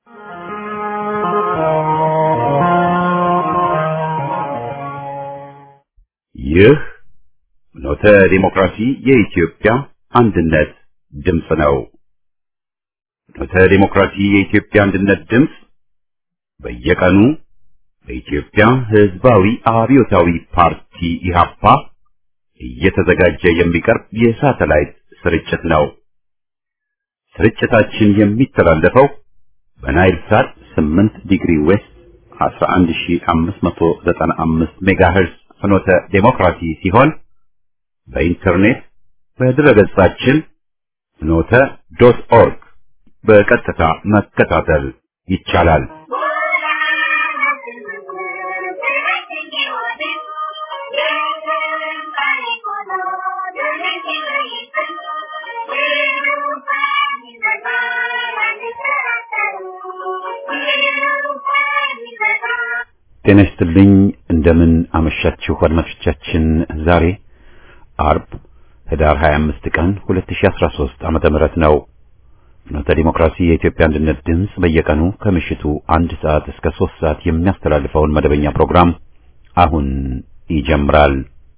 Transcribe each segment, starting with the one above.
ይህ ኖተ ዲሞክራሲ የኢትዮጵያ አንድነት ድምፅ ነው። ኖተ ዲሞክራሲ የኢትዮጵያ አንድነት ድምፅ በየቀኑ በኢትዮጵያ ሕዝባዊ አብዮታዊ ፓርቲ ኢህአፓ እየተዘጋጀ የሚቀርብ የሳተላይት ስርጭት ነው። ስርጭታችን የሚተላለፈው በናይል ሳት 8 ዲግሪ ዌስት 11595 ሜጋሄርዝ ፍኖተ ዴሞክራሲ ሲሆን በኢንተርኔት በድረገጻችን ፍኖተ ዶት ኦርግ በቀጥታ መከታተል ይቻላል። ጤና ይስጥልኝ። እንደምን አመሻችሁ አድማጮቻችን። ዛሬ አርብ ህዳር 25 ቀን 2013 ዓመተ ምህረት ነው። ፍኖተ ዲሞክራሲ የኢትዮጵያ አንድነት ድምፅ በየቀኑ ከምሽቱ አንድ ሰዓት እስከ ሶስት ሰዓት የሚያስተላልፈውን መደበኛ ፕሮግራም አሁን ይጀምራል።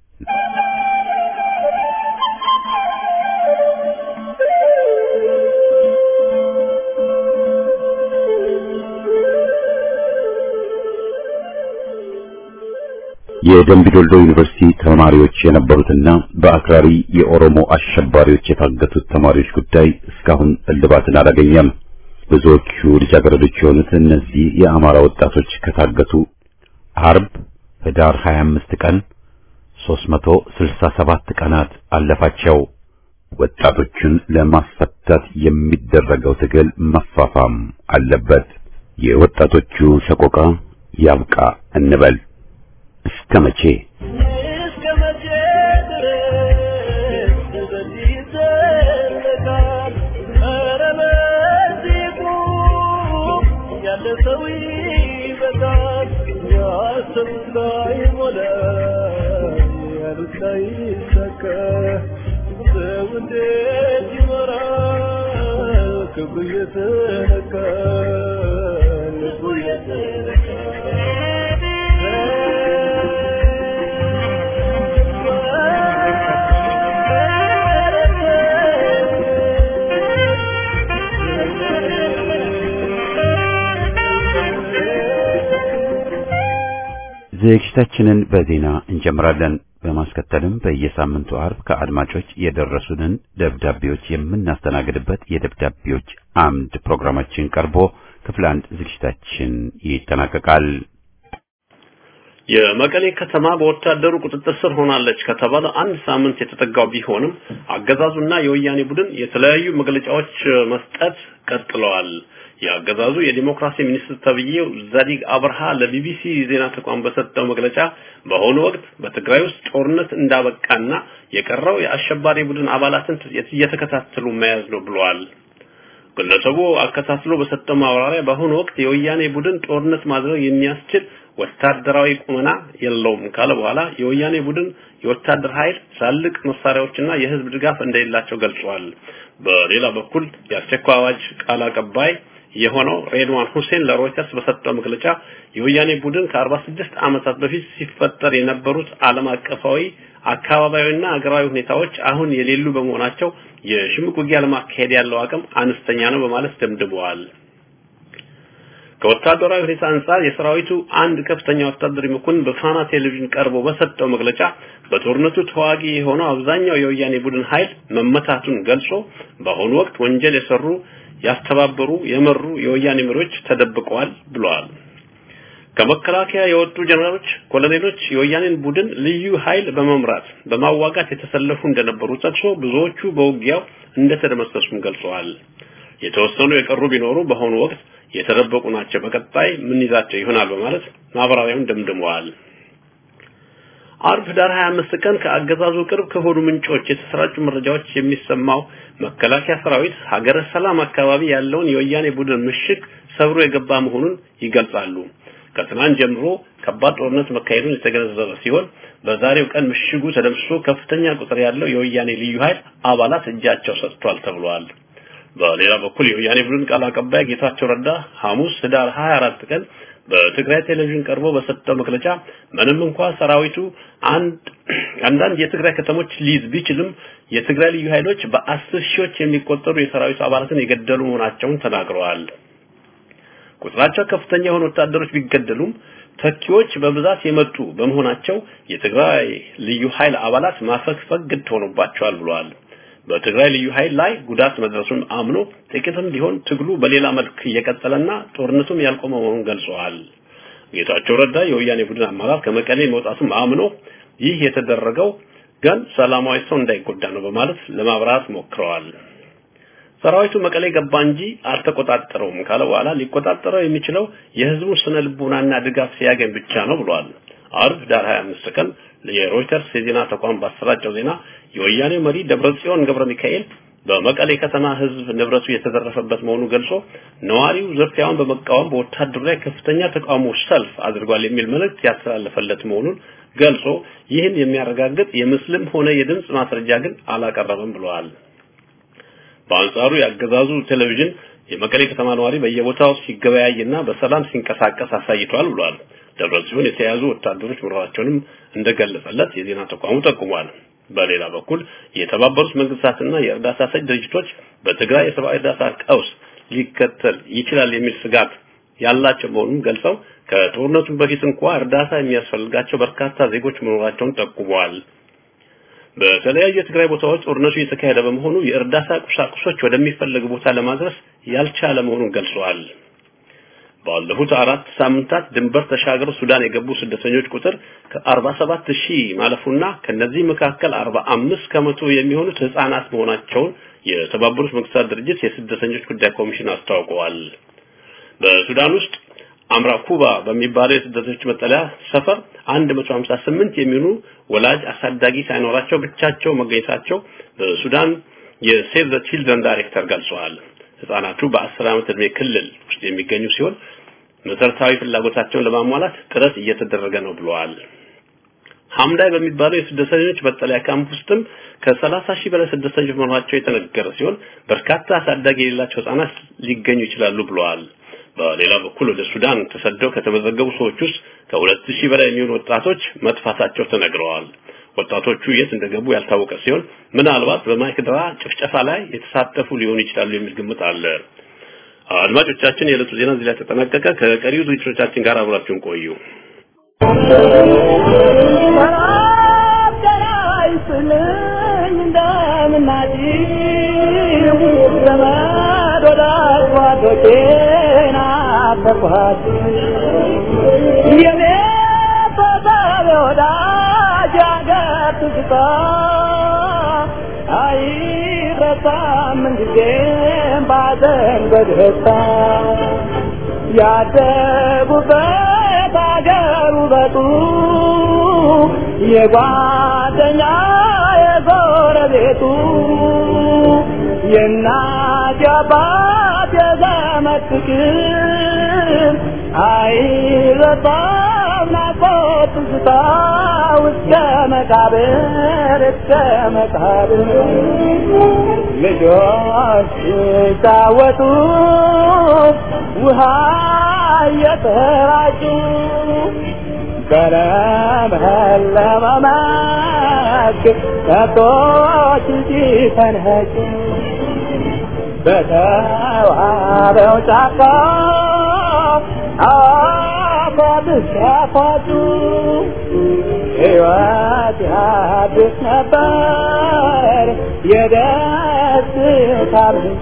የደምቢዶልዶ ዩኒቨርሲቲ ተማሪዎች የነበሩትና በአክራሪ የኦሮሞ አሸባሪዎች የታገቱት ተማሪዎች ጉዳይ እስካሁን እልባትን አላገኘም። ብዙዎቹ ልጃገረዶች የሆኑት እነዚህ የአማራ ወጣቶች ከታገቱ አርብ ህዳር 25 ቀን 367 ቀናት አለፋቸው። ወጣቶቹን ለማስፈታት የሚደረገው ትግል መፋፋም አለበት። የወጣቶቹ ሰቆቃ ያብቃ እንበል። እስከ መቼ እስከ መቼ ድረስ በዚህ ይዘለቃል? ኧረ በዚህ ቁም፣ ያለ ሰው ይበቃል። ያሰቡት ላይሞላ፣ ያሉት ላይሳካ፣ ሰው እንዴት ይኖራል? ክብሩ እየተነካ ልቡ ዝግጅታችንን በዜና እንጀምራለን። በማስከተልም በየሳምንቱ አርብ ከአድማጮች የደረሱንን ደብዳቤዎች የምናስተናግድበት የደብዳቤዎች አምድ ፕሮግራማችን ቀርቦ ክፍል አንድ ዝግጅታችን ይጠናቀቃል። የመቀሌ ከተማ በወታደሩ ቁጥጥር ስር ሆናለች ከተባለ አንድ ሳምንት የተጠጋው ቢሆንም አገዛዙና የወያኔ ቡድን የተለያዩ መግለጫዎች መስጠት ቀጥለዋል። የአገዛዙ የዲሞክራሲ ሚኒስትር ተብዬው ዛዲግ አብርሃ ለቢቢሲ ዜና ተቋም በሰጠው መግለጫ በአሁኑ ወቅት በትግራይ ውስጥ ጦርነት እንዳበቃና የቀረው የአሸባሪ ቡድን አባላትን እየተከታተሉ መያዝ ነው ብለዋል። ግለሰቡ አከታትሎ በሰጠው ማብራሪያ በአሁኑ ወቅት የወያኔ ቡድን ጦርነት ማድረግ የሚያስችል ወታደራዊ ቁመና የለውም ካለ በኋላ የወያኔ ቡድን የወታደር ኃይል ትላልቅ መሳሪያዎችና የህዝብ ድጋፍ እንደሌላቸው ገልጿል። በሌላ በኩል የአስቸኳይ አዋጅ ቃል አቀባይ የሆነው ሬድዋን ሁሴን ለሮይተርስ በሰጠው መግለጫ የወያኔ ቡድን ከ46 ዓመታት በፊት ሲፈጠር የነበሩት ዓለም አቀፋዊ አካባቢያዊና አገራዊ ሁኔታዎች አሁን የሌሉ በመሆናቸው የሽምቅ ውጊያ ለማካሄድ ያለው አቅም አነስተኛ ነው በማለት ደምድመዋል። ከወታደራዊ ሁኔታ አንጻር የሰራዊቱ አንድ ከፍተኛ ወታደራዊ መኮንን በፋና ቴሌቪዥን ቀርቦ በሰጠው መግለጫ በጦርነቱ ተዋጊ የሆነው አብዛኛው የወያኔ ቡድን ኃይል መመታቱን ገልጾ በአሁኑ ወቅት ወንጀል የሰሩ ያስተባበሩ፣ የመሩ የወያኔ መሪዎች ተደብቀዋል ብለዋል። ከመከላከያ የወጡ ጀነራሎች፣ ኮሎኔሎች የወያኔን ቡድን ልዩ ኃይል በመምራት በማዋጋት የተሰለፉ እንደነበሩ ጠቅሶ ብዙዎቹ በውጊያው እንደተደመሰሱም ገልጸዋል። የተወሰኑ የቀሩ ቢኖሩ በአሁኑ ወቅት የተደበቁ ናቸው፣ በቀጣይ ምን ይዛቸው ይሆናል በማለት ማብራሪያውን ደምድመዋል። አርብ ህዳር 25 ቀን ከአገዛዙ ቅርብ ከሆኑ ምንጮች የተሰራጩ መረጃዎች የሚሰማው መከላከያ ሰራዊት ሀገረ ሰላም አካባቢ ያለውን የወያኔ ቡድን ምሽግ ሰብሮ የገባ መሆኑን ይገልጻሉ። ከትናንት ጀምሮ ከባድ ጦርነት መካሄዱን የተገነዘበ ሲሆን በዛሬው ቀን ምሽጉ ተደምስሶ ከፍተኛ ቁጥር ያለው የወያኔ ልዩ ኃይል አባላት እጃቸው ሰጥቷል ተብሏል። በሌላ በኩል የወያኔ ቡድን ቃል አቀባይ ጌታቸው ረዳ ሐሙስ ህዳር 24 ቀን በትግራይ ቴሌቪዥን ቀርቦ በሰጠው መግለጫ ምንም እንኳ ሰራዊቱ አንድ አንዳንድ የትግራይ ከተሞች ሊይዝ ቢችልም የትግራይ ልዩ ኃይሎች በአስር ሺዎች የሚቆጠሩ የሰራዊቱ አባላትን የገደሉ መሆናቸውን ተናግረዋል። ቁጥራቸው ከፍተኛ የሆኑ ወታደሮች ቢገደሉም ተኪዎች በብዛት የመጡ በመሆናቸው የትግራይ ልዩ ኃይል አባላት ማፈግፈግ ግድ ሆኖባቸዋል ብለዋል። በትግራይ ልዩ ኃይል ላይ ጉዳት መድረሱን አምኖ ጥቂትም ቢሆን ትግሉ በሌላ መልክ እየቀጠለና ጦርነቱም ያልቆመ መሆኑን ገልጸዋል። ጌታቸው ረዳ የወያኔ ቡድን አመራር ከመቀሌ መውጣቱም አምኖ ይህ የተደረገው ግን ሰላማዊ ሰው እንዳይጎዳ ነው በማለት ለማብራራት ሞክረዋል። ሰራዊቱ መቀሌ ገባ እንጂ አልተቆጣጠረውም ካለ በኋላ ሊቆጣጠረው የሚችለው የህዝቡ ስነ ልቡናና ድጋፍ ሲያገኝ ብቻ ነው ብሏል። አርብ ዳር 25 ቀን የሮይተርስ የዜና ተቋም ባሰራጨው ዜና የወያኔ መሪ ደብረጽዮን ገብረ ሚካኤል በመቀሌ ከተማ ህዝብ ንብረቱ የተዘረፈበት መሆኑ ገልጾ ነዋሪው ዝርፊያውን በመቃወም በወታደሩ ላይ ከፍተኛ ተቃውሞ ሰልፍ አድርጓል የሚል መልእክት ያስተላለፈለት መሆኑን ገልጾ ይህን የሚያረጋግጥ የምስልም ሆነ የድምጽ ማስረጃ ግን አላቀረበም ብለዋል። በአንጻሩ ያገዛዙ ቴሌቪዥን የመቀሌ ከተማ ነዋሪ በየቦታው ሲገበያይና በሰላም ሲንቀሳቀስ አሳይቷል ብሏል። ደብረጽዮን የተያዙ ወታደሮች መኖራቸውንም እንደገለጸለት የዜና ተቋሙ ጠቁሟል። በሌላ በኩል የተባበሩት መንግስታትና የእርዳታ ሰጭ ድርጅቶች በትግራይ የሰብአዊ እርዳታ ቀውስ ሊከተል ይችላል የሚል ስጋት ያላቸው መሆኑን ገልጸው ከጦርነቱ በፊት እንኳ እርዳታ የሚያስፈልጋቸው በርካታ ዜጎች መኖራቸውን ጠቁመዋል። በተለያዩ የትግራይ ቦታዎች ጦርነቱ እየተካሄደ በመሆኑ የእርዳታ ቁሳቁሶች ወደሚፈለግ ቦታ ለማድረስ ያልቻለ መሆኑን ገልጸዋል። ባለፉት አራት ሳምንታት ድንበር ተሻግረው ሱዳን የገቡ ስደተኞች ቁጥር ከ47 ሺህ ማለፉና ከነዚህ መካከል 45 ከመቶ የሚሆኑት ህጻናት መሆናቸውን የተባበሩት መንግስታት ድርጅት የስደተኞች ጉዳይ ኮሚሽን አስታውቀዋል። በሱዳን ውስጥ አምራ ኩባ በሚባለው የስደተኞች መጠለያ ሰፈር 158 የሚሆኑ ወላጅ አሳዳጊ ሳይኖራቸው ብቻቸው መገኘታቸው በሱዳን የሴቭ ዘ ቺልድረን ዳይሬክተር ገልጸዋል። ህጻናቱ በአስር ዓመት ዕድሜ ክልል ውስጥ የሚገኙ ሲሆን መሰረታዊ ፍላጎታቸውን ለማሟላት ጥረት እየተደረገ ነው ብለዋል። ሐምዳይ በሚባለው የስደተኞች መጠለያ ካምፕ ውስጥም ከሰላሳ ሺህ በላይ ስደተኞች መኖራቸው የተነገረ ሲሆን በርካታ አሳዳጊ የሌላቸው ህጻናት ሊገኙ ይችላሉ ብለዋል። በሌላ በኩል ወደ ሱዳን ተሰደው ከተመዘገቡ ሰዎች ውስጥ ከሁለት ሺህ በላይ የሚሆኑ ወጣቶች መጥፋታቸው ተነግረዋል። ወጣቶቹ የት እንደገቡ ያልታወቀ ሲሆን ምናልባት በማይክድራ ጭፍጨፋ ላይ የተሳተፉ ሊሆኑ ይችላሉ የሚል ግምት አለ። አድማጮቻችን፣ የዕለቱ ዜና እዚህ ላይ ተጠናቀቀ። ከቀሪው ዝግጅቶቻችን ጋር አብራችሁን ቆዩ። ያደጉበት አገር ውበቱ የጓደኛ የጎረቤቱ የእናት የአባት የዘመድ ፍቅር አይረሳም ናፍቆት ትዝታ እስከ መቃብር እስከ መቃብር ልጆች ሲጫወቱ ውሃ እየተራጩ በለመለመ መስክ ከብቶች ሲፈንኸጩ በተዋበው ጫካ አፏብስ ያፏጩ ሕይወት ያድስ ነበር የደስታ ምንጭ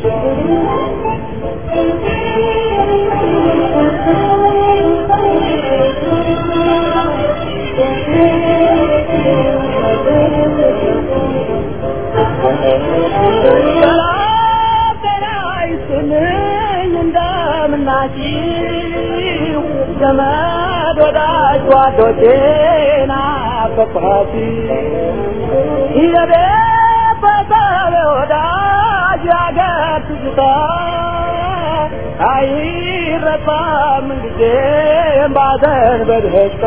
እንደምናችሁ ዘመድ ወዳጅ ጓዶቼ ናፈቅኋት የቤት በሰብ ወዳጅ ያገር ትዝታ አይረሳም ጊዜም ባዘን በደስታ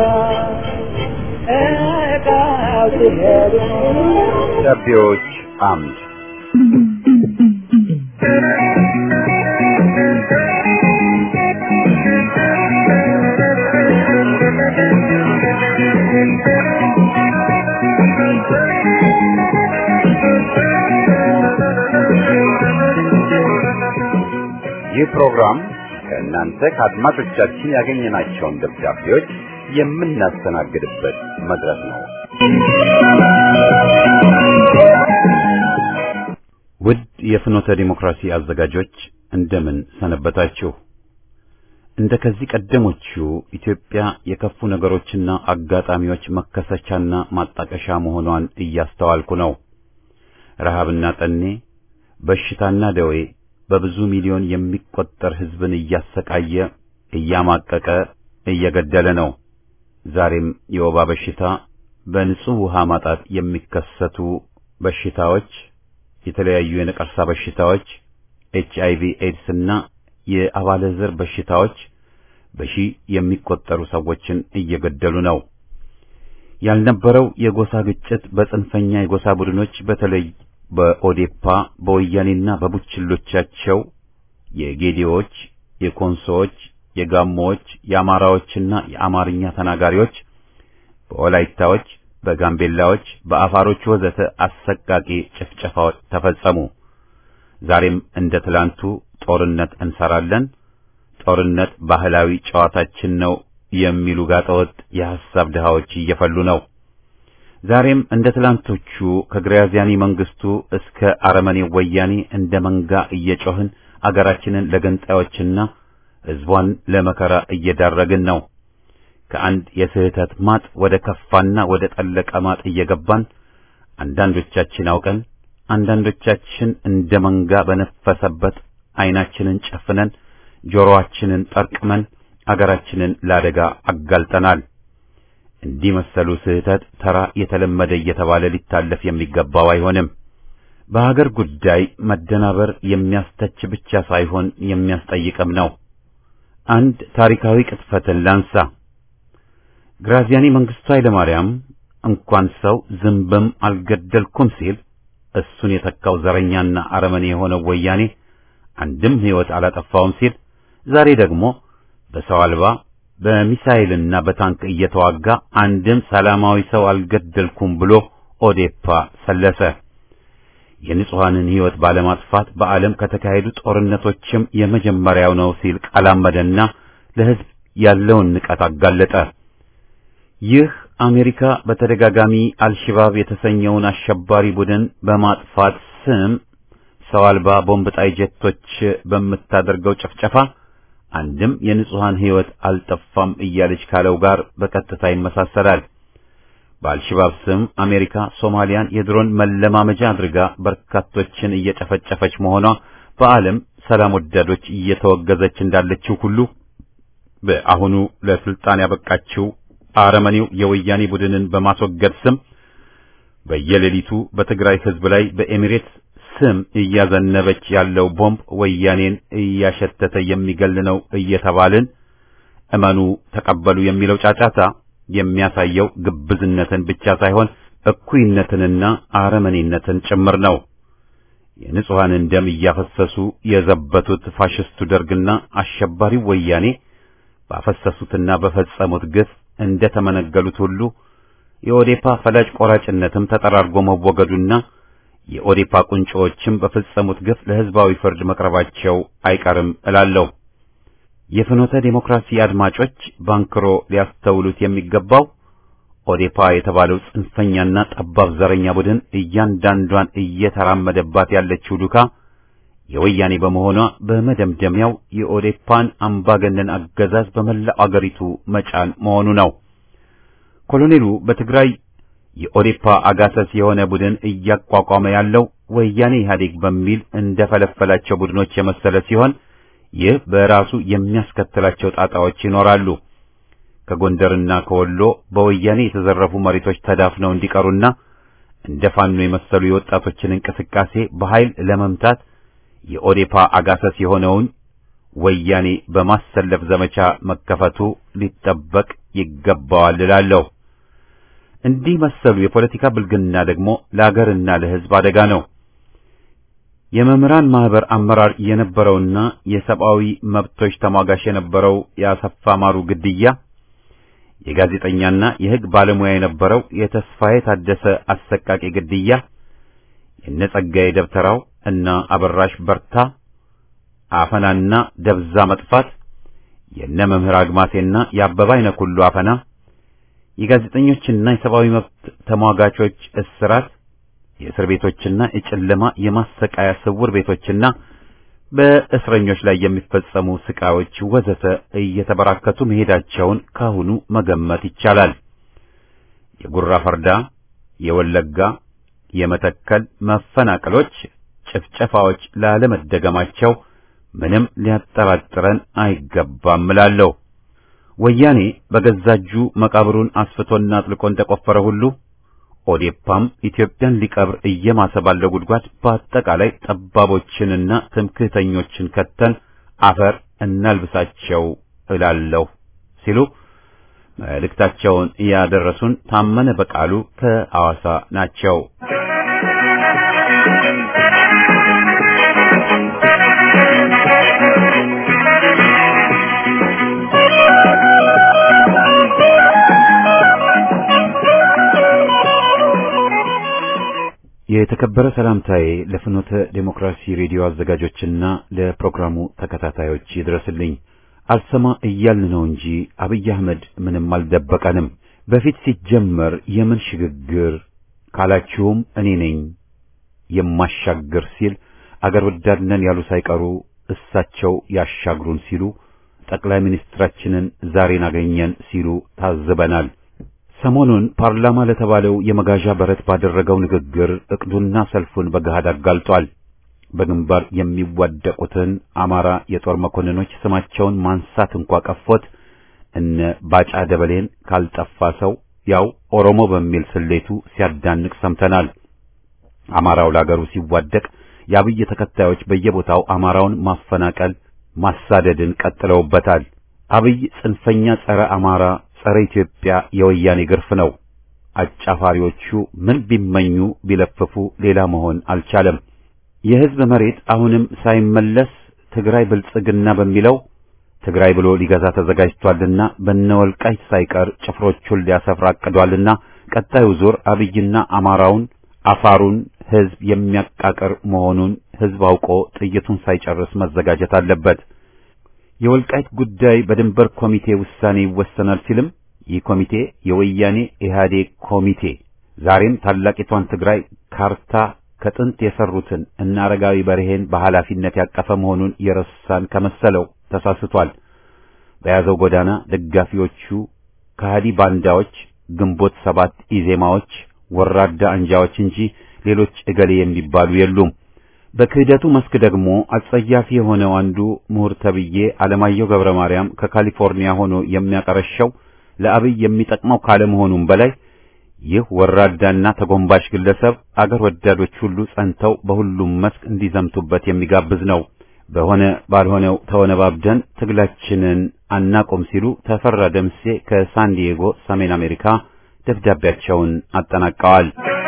እቃው ሲሄዱ ደብዳቤዎች አምድ ይህ ፕሮግራም ከእናንተ ከአድማጮቻችን ያገኘናቸውን ደብዳቤዎች የምናስተናግድበት መድረክ ነው። ውድ የፍኖተ ዲሞክራሲ አዘጋጆች እንደምን ሰነበታችሁ? እንደ ከዚህ ቀደሞቹ ኢትዮጵያ የከፉ ነገሮችና አጋጣሚዎች መከሰቻና ማጣቀሻ መሆኗን እያስተዋልኩ ነው። ረሃብና ጠኔ፣ በሽታና ደዌ በብዙ ሚሊዮን የሚቆጠር ሕዝብን እያሰቃየ እያማቀቀ እየገደለ ነው። ዛሬም የወባ በሽታ፣ በንጹህ ውሃ ማጣት የሚከሰቱ በሽታዎች፣ የተለያዩ የነቀርሳ በሽታዎች፣ ኤች አይቪ ኤድስ እና የአባለ ዘር በሽታዎች በሺህ የሚቆጠሩ ሰዎችን እየገደሉ ነው። ያልነበረው የጎሳ ግጭት በጽንፈኛ የጎሳ ቡድኖች በተለይ በኦዴፓ በወያኔና በቡችሎቻቸው የጌዴዎች፣ የኮንሶዎች፣ የጋሞዎች፣ የአማራዎችና የአማርኛ ተናጋሪዎች፣ በወላይታዎች፣ በጋምቤላዎች፣ በአፋሮች ወዘተ አሰቃቂ ጭፍጨፋዎች ተፈጸሙ። ዛሬም እንደ ትላንቱ ጦርነት እንሰራለን፣ ጦርነት ባህላዊ ጨዋታችን ነው የሚሉ ጋጠወጥ የሐሳብ ድሃዎች እየፈሉ ነው። ዛሬም እንደ ትላንቶቹ ከግራዚያኒ መንግስቱ እስከ አረመኔ ወያኔ እንደ መንጋ እየጮህን አገራችንን ለገንጣዮችና ሕዝቧን ለመከራ እየዳረግን ነው። ከአንድ የስህተት ማጥ ወደ ከፋና ወደ ጠለቀ ማጥ እየገባን አንዳንዶቻችን አውቀን አንዳንዶቻችን እንደ መንጋ በነፈሰበት ዓይናችንን ጨፍነን ጆሮአችንን ጠርቅመን አገራችንን ለአደጋ አጋልጠናል። እንዲህ መሰሉ ስህተት ተራ የተለመደ እየተባለ ሊታለፍ የሚገባው አይሆንም። በሀገር ጉዳይ መደናበር የሚያስተች ብቻ ሳይሆን የሚያስጠይቅም ነው። አንድ ታሪካዊ ቅጥፈትን ላንሳ። ግራዚያኒ መንግስቱ ኃይለማርያም እንኳን ሰው ዝንብም አልገደልኩም ሲል እሱን የተካው ዘረኛና አረመኔ የሆነው ወያኔ አንድም ሕይወት አላጠፋውም ሲል ዛሬ ደግሞ በሰው አልባ በሚሳኤልና በታንክ እየተዋጋ አንድም ሰላማዊ ሰው አልገደልኩም ብሎ ኦዴፓ ሰለሰ። የንጹሐንን ሕይወት ባለማጥፋት በዓለም ከተካሄዱ ጦርነቶችም የመጀመሪያው ነው ሲል ቃላመደና ለሕዝብ ያለውን ንቀት አጋለጠ። ይህ አሜሪካ በተደጋጋሚ አልሽባብ የተሰኘውን አሸባሪ ቡድን በማጥፋት ስም ሰው አልባ ቦምብ ጣይ ጀቶች በምታደርገው ጭፍጨፋ አንድም የንጹሐን ሕይወት አልጠፋም እያለች ካለው ጋር በቀጥታ ይመሳሰላል። በአልሽባብ ስም አሜሪካ ሶማሊያን የድሮን መለማመጃ አድርጋ በርካቶችን እየጨፈጨፈች መሆኗ በዓለም ሰላም ወዳዶች እየተወገዘች እንዳለችው ሁሉ በአሁኑ ለስልጣን ያበቃችው አረመኔው የወያኔ ቡድንን በማስወገድ ስም በየሌሊቱ በትግራይ ሕዝብ ላይ በኤሚሬት ስም እያዘነበች ያለው ቦምብ ወያኔን እያሸተተ የሚገል ነው እየተባልን እመኑ ተቀበሉ የሚለው ጫጫታ የሚያሳየው ግብዝነትን ብቻ ሳይሆን እኩይነትንና አረመኔነትን ጭምር ነው። የንጹሐንን ደም እያፈሰሱ የዘበቱት ፋሽስቱ ደርግና አሸባሪው ወያኔ ባፈሰሱትና በፈጸሙት ግፍ እንደ ተመነገሉት ሁሉ የኦዴፓ ፈላጭ ቆራጭነትም ተጠራርጎ መወገዱና የኦዴፓ ቁንጮዎችም በፈጸሙት ግፍ ለሕዝባዊ ፍርድ መቅረባቸው አይቀርም እላለሁ። የፍኖተ ዴሞክራሲ አድማጮች ባንክሮ ሊያስተውሉት የሚገባው ኦዴፓ የተባለው ጽንፈኛና ጠባብ ዘረኛ ቡድን እያንዳንዷን እየተራመደባት ያለችው ዱካ የወያኔ በመሆኗ በመደምደሚያው የኦዴፓን አምባገነን አገዛዝ በመላው አገሪቱ መጫን መሆኑ ነው። ኮሎኔሉ በትግራይ የኦዴፓ አጋሰስ የሆነ ቡድን እያቋቋመ ያለው ወያኔ ኢህአዴግ በሚል እንደፈለፈላቸው ቡድኖች የመሰለ ሲሆን ይህ በራሱ የሚያስከትላቸው ጣጣዎች ይኖራሉ። ከጎንደርና ከወሎ በወያኔ የተዘረፉ መሬቶች ተዳፍነው እንዲቀሩና እንደ ፋኖ የመሰሉ የወጣቶችን እንቅስቃሴ በኃይል ለመምታት የኦዴፓ አጋሰስ የሆነውን ወያኔ በማሰለፍ ዘመቻ መከፈቱ ሊጠበቅ ይገባዋል እላለሁ። እንዲህ መሰሉ የፖለቲካ ብልግና ደግሞ ለአገርና ለሕዝብ አደጋ ነው። የመምህራን ማህበር አመራር የነበረውና የሰብአዊ መብቶች ተሟጋች የነበረው የአሰፋ ማሩ ግድያ፣ የጋዜጠኛና የሕግ ባለሙያ የነበረው የተስፋዬ ታደሰ አሰቃቂ ግድያ፣ የነጸጋዬ ደብተራው እና አበራሽ በርታ አፈናና ደብዛ መጥፋት፣ የነ መምህር አግማሴና የአበባ አይነኩሉ አፈና፣ የጋዜጠኞችና የሰብአዊ መብት ተሟጋቾች እስራት፣ የእስር ቤቶችና የጨለማ የማሰቃያ ስውር ቤቶችና በእስረኞች ላይ የሚፈጸሙ ስቃዮች ወዘተ እየተበራከቱ መሄዳቸውን ካሁኑ መገመት ይቻላል። የጉራ ፈርዳ፣ የወለጋ፣ የመተከል መፈናቀሎች፣ ጭፍጨፋዎች ላለመደገማቸው ምንም ሊያጠራጥረን አይገባም እላለሁ። ወያኔ በገዛ እጁ መቃብሩን አስፍቶና አጥልቆ እንደቆፈረ ሁሉ ኦዴፓም ኢትዮጵያን ሊቀብር እየማሰ ባለው ጉድጓድ በአጠቃላይ ጠባቦችንና ትምክህተኞችን ከተን አፈር እናልብሳቸው እላለሁ ሲሉ መልእክታቸውን ያደረሱን ታመነ በቃሉ ከአዋሳ ናቸው። የተከበረ ሰላምታዬ ለፍኖተ ዴሞክራሲ ሬዲዮ አዘጋጆችና ለፕሮግራሙ ተከታታዮች ይድረስልኝ። አልሰማ እያልን ነው እንጂ አብይ አህመድ ምንም አልደበቀንም። በፊት ሲጀመር የምን ሽግግር ካላችሁም እኔ ነኝ የማሻግር ሲል አገር ወዳድ ነን ያሉ ሳይቀሩ እሳቸው ያሻግሩን ሲሉ ጠቅላይ ሚኒስትራችንን ዛሬን አገኘን ሲሉ ታዝበናል። ሰሞኑን ፓርላማ ለተባለው የመጋዣ በረት ባደረገው ንግግር እቅዱና ሰልፉን በገሃድ አጋልጧል። በግንባር የሚዋደቁትን አማራ የጦር መኮንኖች ስማቸውን ማንሳት እንኳ ቀፎት እነ ባጫ ደበሌን ካልጠፋ ሰው ያው ኦሮሞ በሚል ስሌቱ ሲያዳንቅ ሰምተናል። አማራው ለአገሩ ሲዋደቅ የአብይ ተከታዮች በየቦታው አማራውን ማፈናቀል፣ ማሳደድን ቀጥለውበታል። አብይ ጽንፈኛ ጸረ አማራ ጸረ ኢትዮጵያ የወያኔ ግርፍ ነው። አጫፋሪዎቹ ምን ቢመኙ ቢለፍፉ ሌላ መሆን አልቻለም። የሕዝብ መሬት አሁንም ሳይመለስ ትግራይ ብልጽግና በሚለው ትግራይ ብሎ ሊገዛ ተዘጋጅቷልና በነወልቃይት ሳይቀር ጭፍሮቹን ሊያሰፍር አቅዷልና ቀጣዩ ዙር አብይና አማራውን አፋሩን ሕዝብ የሚያቃቅር መሆኑን ሕዝብ አውቆ ጥይቱን ሳይጨርስ መዘጋጀት አለበት። የወልቃይት ጉዳይ በድንበር ኮሚቴ ውሳኔ ይወሰናል ሲልም ይህ ኮሚቴ የወያኔ ኢህአዴግ ኮሚቴ ዛሬም ታላቂቷን ትግራይ ካርታ ከጥንት የሰሩትን እና አረጋዊ በርሄን በኃላፊነት ያቀፈ መሆኑን የረሳን ከመሰለው ተሳስቷል። በያዘው ጎዳና ደጋፊዎቹ ከሃዲ ባንዳዎች፣ ግንቦት ሰባት ኢዜማዎች፣ ወራዳ አንጃዎች እንጂ ሌሎች እገሌ የሚባሉ የሉም። በክህደቱ መስክ ደግሞ አጸያፊ የሆነው አንዱ ምሁር ተብዬ አለማየሁ ገብረ ማርያም ከካሊፎርኒያ ሆኖ የሚያቀረሸው ለአብይ የሚጠቅመው ካለመሆኑም በላይ ይህ ወራዳና ተጎንባሽ ግለሰብ አገር ወዳዶች ሁሉ ጸንተው በሁሉም መስክ እንዲዘምቱበት የሚጋብዝ ነው። በሆነ ባልሆነው ተወነባብደን ትግላችንን አናቆም ሲሉ ተፈራ ደምሴ ከሳንዲዬጎ ሰሜን አሜሪካ ደብዳቤያቸውን አጠናቀዋል።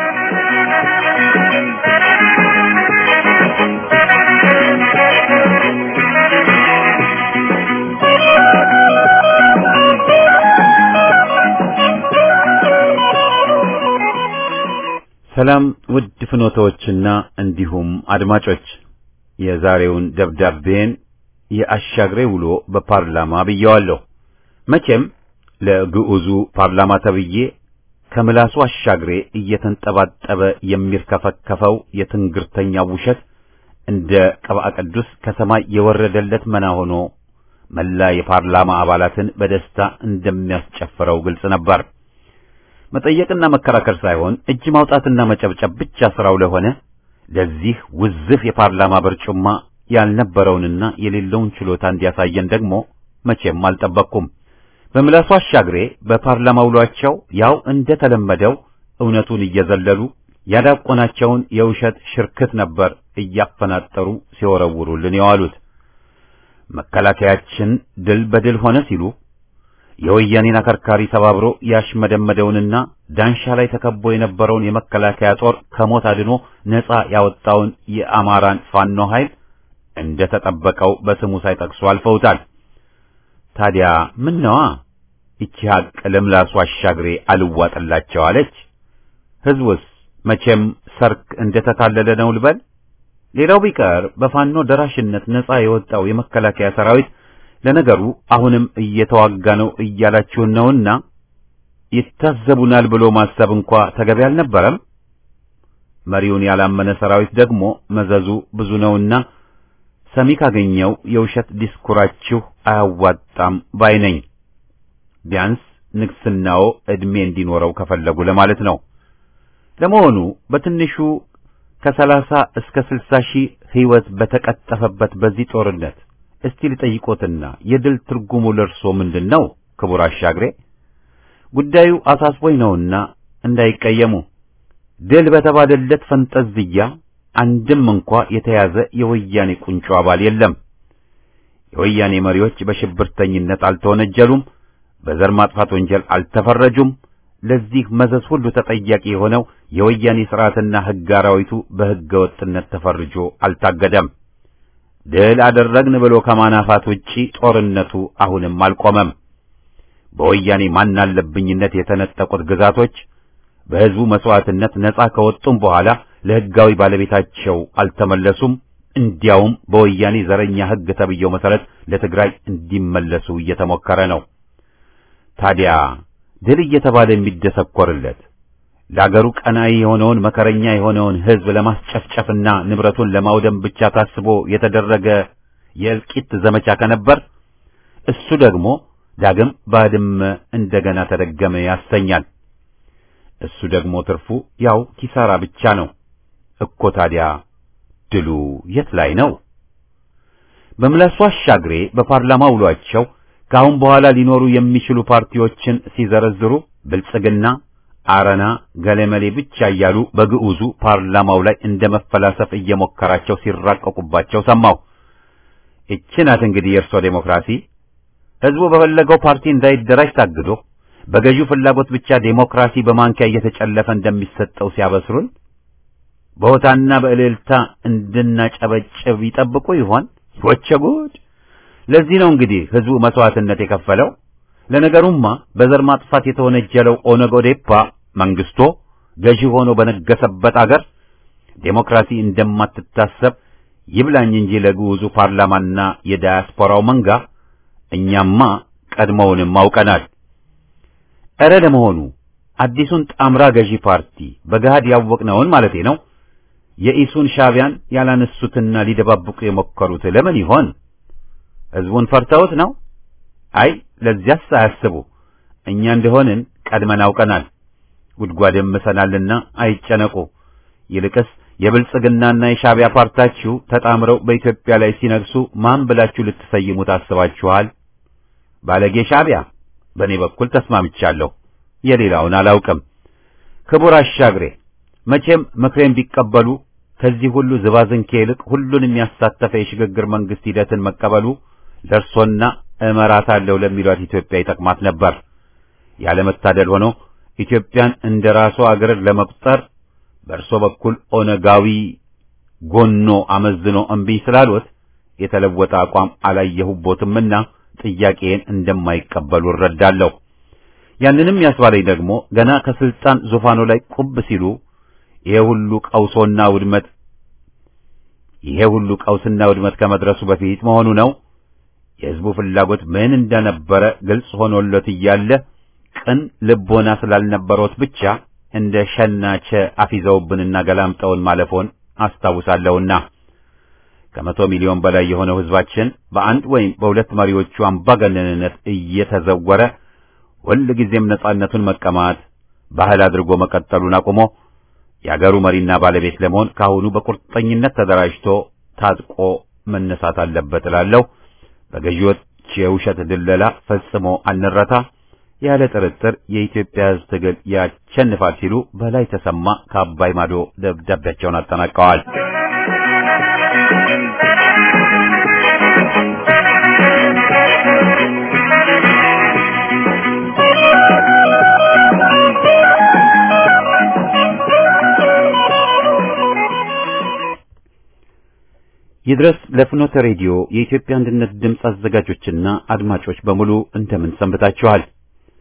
ሰላም ውድ ፍኖቶችና እንዲሁም አድማጮች የዛሬውን ደብዳቤን የአሻግሬ ውሎ በፓርላማ ብየዋለሁ። መቼም ለግዑዙ ፓርላማ ተብዬ ከምላሱ አሻግሬ እየተንጠባጠበ የሚርከፈከፈው የትንግርተኛው ውሸት እንደ ቅብአ ቅዱስ ከሰማይ የወረደለት መና ሆኖ መላ የፓርላማ አባላትን በደስታ እንደሚያስጨፍረው ግልጽ ነበር። መጠየቅና መከራከር ሳይሆን እጅ ማውጣትና መጨብጨብ ብቻ ስራው ለሆነ ለዚህ ውዝፍ የፓርላማ በርጩማ ያልነበረውንና የሌለውን ችሎታ እንዲያሳየን ደግሞ መቼም አልጠበቅኩም። በምላሱ አሻግሬ በፓርላማ ውሏቸው ያው እንደተለመደው እውነቱን እየዘለሉ ያዳቆናቸውን የውሸት ሽርክት ነበር እያፈናጠሩ ሲወረውሩልን የዋሉት። መከላከያችን ድል በድል ሆነ ሲሉ የወያኔን አከርካሪ ሰባብሮ ያሽመደመደውንና ዳንሻ ላይ ተከቦ የነበረውን የመከላከያ ጦር ከሞት አድኖ ነጻ ያወጣውን የአማራን ፋኖ ኃይል እንደ ተጠበቀው በስሙ ሳይጠቅሱ አልፈውታል። ታዲያ ምን ነዋ ይቺ ሀቅ ለምላሱ አሻግሬ አልዋጥላቸው አለች። ሕዝቡስ መቼም ሰርክ እንደተታለለ ነው ልበል። ሌላው ቢቀር በፋኖ ደራሽነት ነጻ የወጣው የመከላከያ ሰራዊት ለነገሩ አሁንም እየተዋጋ ነው እያላችሁን ነውና ይታዘቡናል ብሎ ማሰብ እንኳ ተገቢ አልነበረም። መሪውን ያላመነ ሰራዊት ደግሞ መዘዙ ብዙ ነውና ሰሚ ካገኘው የውሸት ዲስኩራችሁ አያዋጣም ባይ ነኝ። ቢያንስ ንግስናው ዕድሜ እንዲኖረው ከፈለጉ ለማለት ነው። ለመሆኑ በትንሹ ከሰላሳ እስከ ስልሳ ሺህ ሕይወት በተቀጠፈበት በዚህ ጦርነት እስቲ ልጠይቆትና የድል ትርጉሙ ለርሶ ምንድን ነው? ክቡር አሻግሬ ጉዳዩ አሳስቦኝ ነውና እንዳይቀየሙ። ድል በተባለለት ፈንጠዝያ አንድም እንኳ የተያዘ የወያኔ ቁንጮ አባል የለም። የወያኔ መሪዎች በሽብርተኝነት አልተወነጀሉም፣ በዘር ማጥፋት ወንጀል አልተፈረጁም። ለዚህ መዘዝ ሁሉ ተጠያቂ የሆነው የወያኔ ሥርዓትና ሕግ አራዊቱ በሕገ ወጥነት ተፈርጆ አልታገደም። ድል አደረግን ብሎ ከማናፋት ውጪ ጦርነቱ አሁንም አልቆመም። በወያኔ ማናለብኝነት የተነጠቁት ግዛቶች በሕዝቡ መስዋዕትነት ነጻ ከወጡም በኋላ ለሕጋዊ ባለቤታቸው አልተመለሱም። እንዲያውም በወያኔ ዘረኛ ሕግ ተብየው መሠረት ለትግራይ እንዲመለሱ እየተሞከረ ነው። ታዲያ ድል እየተባለ የሚደሰኮርለት ለአገሩ ቀናኢ የሆነውን መከረኛ የሆነውን ሕዝብ ለማስጨፍጨፍና ንብረቱን ለማውደም ብቻ ታስቦ የተደረገ የእልቂት ዘመቻ ከነበር እሱ ደግሞ ዳግም ባድመ እንደገና ተደገመ ያሰኛል። እሱ ደግሞ ትርፉ ያው ኪሳራ ብቻ ነው እኮ። ታዲያ ድሉ የት ላይ ነው? በምላሱ አሻግሬ በፓርላማ ውሏቸው ከአሁን በኋላ ሊኖሩ የሚችሉ ፓርቲዎችን ሲዘረዝሩ ብልጽግና፣ አረና፣ ገለመሌ ብቻ እያሉ በግዑዙ ፓርላማው ላይ እንደ መፈላሰፍ እየሞከራቸው ሲራቀቁባቸው ሰማሁ። ይህች ናት እንግዲህ የእርሶ ዴሞክራሲ። ሕዝቡ በፈለገው ፓርቲ እንዳይደራጅ ታግዶ በገዢው ፍላጎት ብቻ ዴሞክራሲ በማንኪያ እየተጨለፈ እንደሚሰጠው ሲያበስሩን በሆታና በእልልታ እንድናጨበጭብ ይጠብቁ ይሆን? ወቸ ጉድ! ለዚህ ነው እንግዲህ ሕዝቡ መስዋዕትነት የከፈለው። ለነገሩማ በዘር ማጥፋት የተወነጀለው ኦነግ ኦዴፓ መንግስቶ ገዢ ሆኖ በነገሰበት አገር ዴሞክራሲ እንደማትታሰብ ይብላኝ እንጂ ለግዑዙ ፓርላማና የዳያስፖራው መንጋ እኛማ ቀድሞውንም አውቀናል። እረ ለመሆኑ አዲሱን ጣምራ ገዢ ፓርቲ በገሃድ ያወቅነውን ማለቴ ነው የኢሱን ሻዕቢያን ያላነሱትና ሊደባብቁ የሞከሩት ለምን ይሆን? ሕዝቡን ፈርተውት ነው? አይ ለዚያስ አያስቡ። እኛ እንደሆንን ቀድመን አውቀናል። ጉድጓድም ምሰናልና አይጨነቁ። ይልቅስ የብልጽግናና የሻዕቢያ ፓርታችሁ ተጣምረው በኢትዮጵያ ላይ ሲነግሱ ማን ብላችሁ ልትሰይሙ ታስባችኋል? ባለጌ ሻዕቢያ። በእኔ በኩል ተስማምቻለሁ። የሌላውን አላውቅም። ክቡር አሻግሬ መቼም ምክሬን ቢቀበሉ ከዚህ ሁሉ ዝባዝንኬ ይልቅ ሁሉን የሚያሳተፈ የሽግግር መንግስት ሂደትን መቀበሉ ለእርሶና እመራታለሁ ለሚሏት ኢትዮጵያ ይጠቅማት ነበር። ያለመታደል ሆኖ ኢትዮጵያን እንደ ራሱ አገር ለመቁጠር በእርሶ በኩል ኦነጋዊ ጎኖ አመዝኖ እምቢ ስላልወት የተለወጠ አቋም አላየሁቦትምና ጥያቄን እንደማይቀበሉ እረዳለሁ። ያንንም ያስባለኝ ደግሞ ገና ከስልጣን ዙፋኑ ላይ ቁብ ሲሉ ይሄ ሁሉ ቀውሶና ውድመት ይሄ ሁሉ ቀውስና ውድመት ከመድረሱ በፊት መሆኑ ነው። የሕዝቡ ፍላጎት ምን እንደነበረ ግልጽ ሆኖለት እያለ ቅን ልቦና ስላልነበሮት ብቻ እንደ ሸናቸ አፊዘውብንና ገላምጠውን ማለፎን አስታውሳለሁና ከመቶ ሚሊዮን በላይ የሆነው ሕዝባችን በአንድ ወይም በሁለት መሪዎቹ አምባገነንነት እየተዘወረ ሁል ጊዜም ነጻነቱን መቀማት ባህል አድርጎ መቀጠሉን አቁሞ የአገሩ መሪና ባለቤት ለመሆን ካሁኑ በቁርጠኝነት ተደራጅቶ ታጥቆ መነሳት አለበት እላለሁ። በገዢዎች የውሸት ድለላ ፈጽሞ አንረታ። ያለ ጥርጥር የኢትዮጵያ ሕዝብ ትግል ያሸንፋል ሲሉ በላይ ተሰማ ከአባይ ማዶ ደብዳቤያቸውን አጠናቀዋል። ይድረስ ለፍኖተ ሬዲዮ የኢትዮጵያ አንድነት ድምፅ አዘጋጆችና አድማጮች በሙሉ እንደምን ሰንብታችኋል?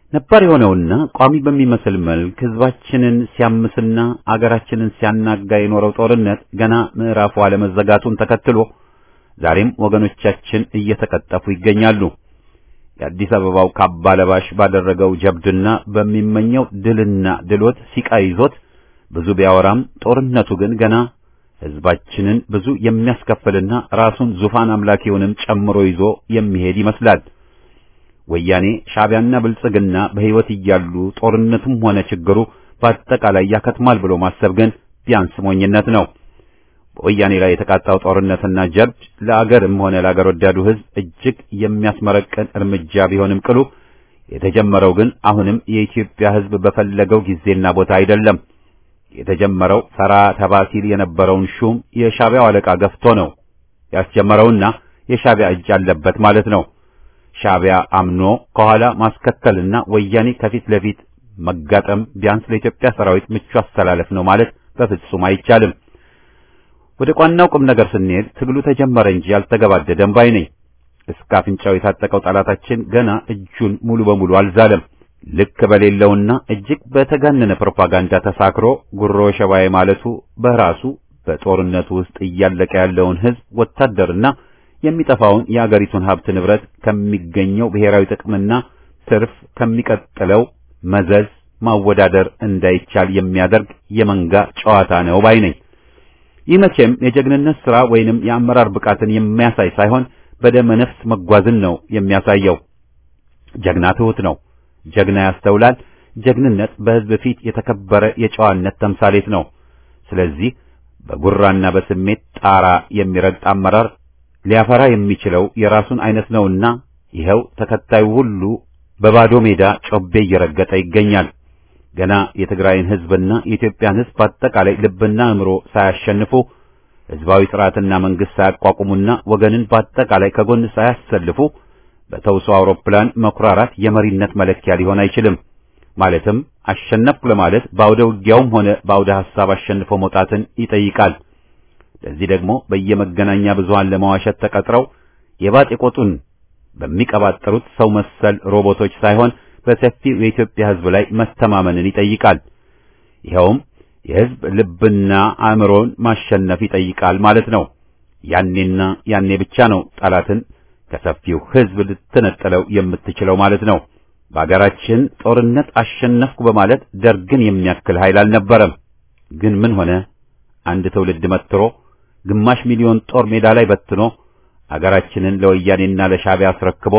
ነባር የሆነውና ቋሚ በሚመስል መልክ ህዝባችንን ሲያምስና አገራችንን ሲያናጋ የኖረው ጦርነት ገና ምዕራፉ አለመዘጋቱን ተከትሎ ዛሬም ወገኖቻችን እየተቀጠፉ ይገኛሉ። የአዲስ አበባው ካባ ለባሽ ባደረገው ጀብድና በሚመኘው ድልና ድሎት ሲቃ ይዞት ብዙ ቢያወራም ጦርነቱ ግን ገና ህዝባችንን ብዙ የሚያስከፍልና ራሱን ዙፋን አምላኪውንም ጨምሮ ይዞ የሚሄድ ይመስላል። ወያኔ ሻዕቢያና ብልጽግና በሕይወት እያሉ ጦርነቱም ሆነ ችግሩ በአጠቃላይ ያከትማል ብሎ ማሰብ ግን ቢያንስ ሞኝነት ነው። በወያኔ ላይ የተቃጣው ጦርነትና ጀብድ ለአገርም ሆነ ለአገር ወዳዱ ህዝብ እጅግ የሚያስመረቅን እርምጃ ቢሆንም ቅሉ የተጀመረው ግን አሁንም የኢትዮጵያ ህዝብ በፈለገው ጊዜና ቦታ አይደለም። የተጀመረው ፈራ ተባ ሲል የነበረውን ሹም የሻዕቢያው አለቃ ገፍቶ ነው ያስጀመረውና የሻዕቢያ እጅ አለበት ማለት ነው። ሻዕቢያ አምኖ ከኋላ ማስከተልና ወያኔ ከፊት ለፊት መጋጠም ቢያንስ ለኢትዮጵያ ሰራዊት ምቹ አስተላለፍ ነው ማለት በፍጹም አይቻልም። ወደ ቋናው ቁም ነገር ስንሄድ ትግሉ ተጀመረ እንጂ ያልተገባደደም ባይ ነኝ። እስከ አፍንጫው የታጠቀው ጠላታችን ገና እጁን ሙሉ በሙሉ አልዛለም። ልክ በሌለውና እጅግ በተጋነነ ፕሮፓጋንዳ ተሳክሮ ጉሮ ሸባዬ ማለቱ በራሱ በጦርነቱ ውስጥ እያለቀ ያለውን ህዝብ ወታደርና የሚጠፋውን የአገሪቱን ሀብት ንብረት ከሚገኘው ብሔራዊ ጥቅምና ትርፍ ከሚቀጥለው መዘዝ ማወዳደር እንዳይቻል የሚያደርግ የመንጋ ጨዋታ ነው ባይ ነኝ። ይህ መቼም የጀግንነት ሥራ ወይንም የአመራር ብቃትን የሚያሳይ ሳይሆን በደመ ነፍስ መጓዝን ነው የሚያሳየው። ጀግና ትሑት ነው። ጀግና ያስተውላል። ጀግንነት በሕዝብ ፊት የተከበረ የጨዋነት ተምሳሌት ነው። ስለዚህ በጉራና በስሜት ጣራ የሚረግጥ አመራር ሊያፈራ የሚችለው የራሱን አይነት ነውና ይኸው ተከታዩ ሁሉ በባዶ ሜዳ ጮቤ እየረገጠ ይገኛል። ገና የትግራይን ሕዝብና የኢትዮጵያን ሕዝብ በአጠቃላይ ልብና አእምሮ ሳያሸንፉ ሕዝባዊ ስርዓትና መንግስት ሳያቋቁሙና ወገንን በአጠቃላይ ከጎን ሳያሰልፉ በተውሶ አውሮፕላን መኩራራት የመሪነት መለኪያ ሊሆን አይችልም። ማለትም አሸነፍኩ ለማለት በአውደ ውጊያውም ሆነ በአውደ ሐሳብ አሸንፎ መውጣትን ይጠይቃል። ለዚህ ደግሞ በየመገናኛ ብዙሃን ለመዋሸት ተቀጥረው የባጤ ቆጡን በሚቀባጠሩት ሰው መሰል ሮቦቶች ሳይሆን በሰፊው የኢትዮጵያ ሕዝብ ላይ መተማመንን ይጠይቃል። ይኸውም የሕዝብ ልብና አእምሮን ማሸነፍ ይጠይቃል ማለት ነው። ያኔና ያኔ ብቻ ነው ጠላትን ከሰፊው ሕዝብ ልትነጥለው የምትችለው ማለት ነው። በአገራችን ጦርነት አሸነፍኩ በማለት ደርግን የሚያክል ኃይል አልነበረም። ግን ምን ሆነ? አንድ ትውልድ መትሮ ግማሽ ሚሊዮን ጦር ሜዳ ላይ በትኖ አገራችንን ለወያኔና ለሻዕቢያ አስረክቦ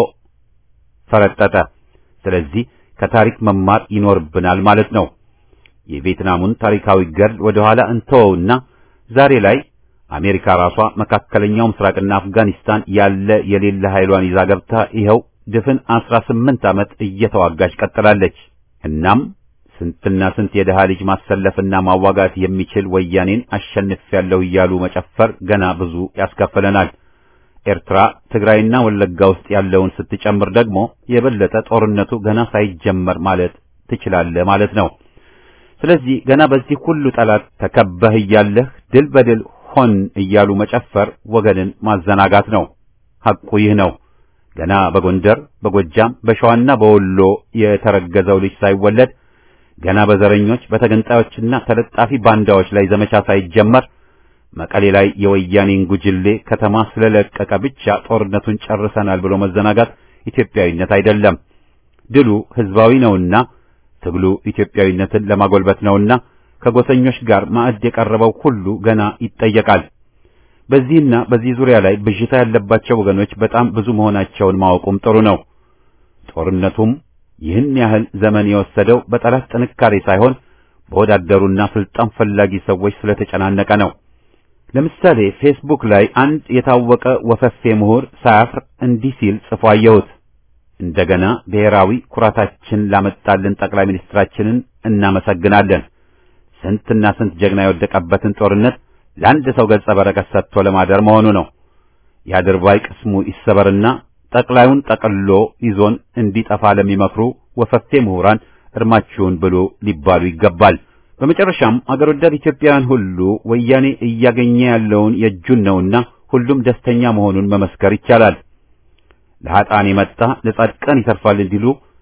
ፈረጠጠ። ስለዚህ ከታሪክ መማር ይኖርብናል ማለት ነው። የቪየትናሙን ታሪካዊ ገድል ወደ ኋላ እንተወውና ዛሬ ላይ አሜሪካ ራሷ መካከለኛው ምስራቅና አፍጋኒስታን ያለ የሌለ ኃይሏን ይዛ ገብታ ይኸው ድፍን አስራ ስምንት ዓመት እየተዋጋች ቀጥላለች። እናም ስንትና ስንት የደሃ ልጅ ማሰለፍና ማዋጋት የሚችል ወያኔን አሸንፌያለሁ እያሉ መጨፈር ገና ብዙ ያስከፍለናል። ኤርትራ፣ ትግራይና ወለጋ ውስጥ ያለውን ስትጨምር ደግሞ የበለጠ ጦርነቱ ገና ሳይጀመር ማለት ትችላለህ ማለት ነው። ስለዚህ ገና በዚህ ሁሉ ጠላት ተከበህ እያለህ ድል በድል ሆን እያሉ መጨፈር ወገንን ማዘናጋት ነው። ሐቁ ይህ ነው። ገና በጎንደር፣ በጎጃም፣ በሸዋና በወሎ የተረገዘው ልጅ ሳይወለድ ገና በዘረኞች በተገንጣዮችና ተለጣፊ ባንዳዎች ላይ ዘመቻ ሳይጀመር መቀሌ ላይ የወያኔን ጉጅሌ ከተማ ስለለቀቀ ብቻ ጦርነቱን ጨርሰናል ብሎ መዘናጋት ኢትዮጵያዊነት አይደለም። ድሉ ሕዝባዊ ነውና ትግሉ ኢትዮጵያዊነትን ለማጎልበት ነውና ከጎሰኞች ጋር ማዕድ የቀረበው ሁሉ ገና ይጠየቃል። በዚህና በዚህ ዙሪያ ላይ ብዥታ ያለባቸው ወገኖች በጣም ብዙ መሆናቸውን ማወቁም ጥሩ ነው። ጦርነቱም ይህን ያህል ዘመን የወሰደው በጠላት ጥንካሬ ሳይሆን በወዳደሩና ስልጣን ፈላጊ ሰዎች ስለተጨናነቀ ነው። ለምሳሌ ፌስቡክ ላይ አንድ የታወቀ ወፈፌ ምሁር ሳያፍር እንዲህ ሲል ጽፎ አየሁት። እንደገና ብሔራዊ ኩራታችን ላመጣልን ጠቅላይ ሚኒስትራችንን እናመሰግናለን። ስንትና ስንት ጀግና የወደቀበትን ጦርነት ለአንድ ሰው ገጸ በረከት ሰጥቶ ለማደር መሆኑ ነው። የአድርባይ ቅስሙ ይሰበርና ጠቅላዩን ጠቅሎ ይዞን እንዲጠፋ ለሚመክሩ ወፈፌ ምሁራን እርማችሁን ብሉ ሊባሉ ይገባል። በመጨረሻም አገር ወዳድ ኢትዮጵያውያን ሁሉ ወያኔ እያገኘ ያለውን የእጁን ነውና ሁሉም ደስተኛ መሆኑን መመስከር ይቻላል። ለኃጥአን የመጣ ለጻድቃን ይተርፋል እንዲሉ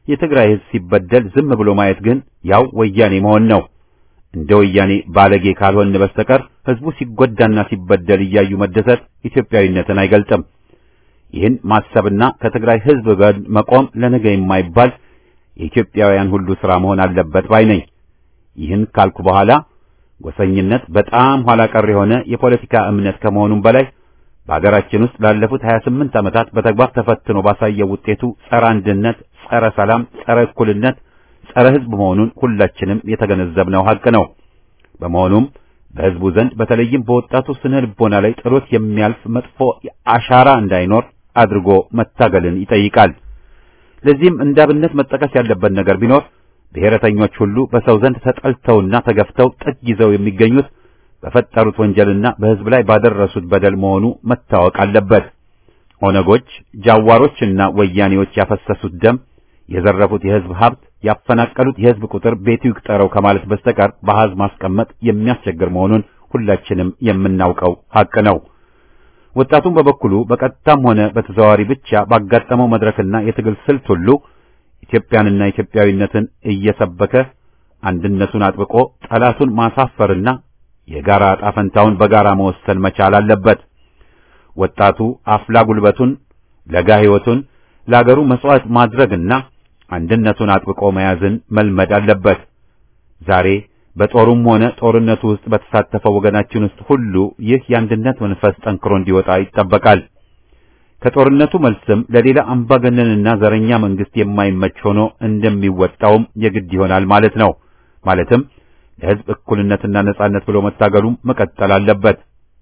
የትግራይ ህዝብ ሲበደል ዝም ብሎ ማየት ግን ያው ወያኔ መሆን ነው። እንደ ወያኔ ባለጌ ካልሆን በስተቀር ህዝቡ ሲጎዳና ሲበደል እያዩ መደሰት ኢትዮጵያዊነትን አይገልጥም። ይህን ማሰብና ከትግራይ ህዝብ ጋር መቆም ለነገ የማይባል የኢትዮጵያውያን ሁሉ ሥራ መሆን አለበት ባይ ነኝ። ይህን ካልኩ በኋላ ጎሰኝነት በጣም ኋላ ቀር የሆነ የፖለቲካ እምነት ከመሆኑም በላይ በሀገራችን ውስጥ ላለፉት 28 ዓመታት በተግባር ተፈትኖ ባሳየው ውጤቱ ጸረ አንድነት፣ ጸረ ሰላም፣ ጸረ እኩልነት፣ ጸረ ህዝብ መሆኑን ሁላችንም የተገነዘብነው ሀቅ ነው። በመሆኑም በህዝቡ ዘንድ በተለይም በወጣቱ ስነ ልቦና ላይ ጥሎት የሚያልፍ መጥፎ አሻራ እንዳይኖር አድርጎ መታገልን ይጠይቃል። ለዚህም እንደ አብነት መጠቀስ ያለበት ነገር ቢኖር ብሔረተኞች ሁሉ በሰው ዘንድ ተጠልተውና ተገፍተው ጥግ ይዘው የሚገኙት በፈጠሩት ወንጀልና በህዝብ ላይ ባደረሱት በደል መሆኑ መታወቅ አለበት። ኦነጎች፣ ጃዋሮችና ወያኔዎች ያፈሰሱት ደም፣ የዘረፉት የህዝብ ሀብት፣ ያፈናቀሉት የህዝብ ቁጥር ቤቱ ይቁጠረው ከማለት በስተቀር በአሃዝ ማስቀመጥ የሚያስቸግር መሆኑን ሁላችንም የምናውቀው ሀቅ ነው። ወጣቱም በበኩሉ በቀጥታም ሆነ በተዘዋዋሪ ብቻ ባጋጠመው መድረክና የትግል ስልት ሁሉ ኢትዮጵያንና ኢትዮጵያዊነትን እየሰበከ አንድነቱን አጥብቆ ጠላቱን ማሳፈርና የጋራ ዕጣ ፈንታውን በጋራ መወሰን መቻል አለበት። ወጣቱ አፍላ ጉልበቱን ለጋ ሕይወቱን ለአገሩ መስዋዕት ማድረግና አንድነቱን አጥብቆ መያዝን መልመድ አለበት። ዛሬ በጦሩም ሆነ ጦርነቱ ውስጥ በተሳተፈው ወገናችን ውስጥ ሁሉ ይህ የአንድነት መንፈስ ጠንክሮ እንዲወጣ ይጠበቃል። ከጦርነቱ መልስም ለሌላ አምባገነንና ዘረኛ መንግስት የማይመች ሆኖ እንደሚወጣውም የግድ ይሆናል ማለት ነው። ማለትም ለሕዝብ እኩልነትና ነጻነት ብሎ መታገሉም መቀጠል አለበት።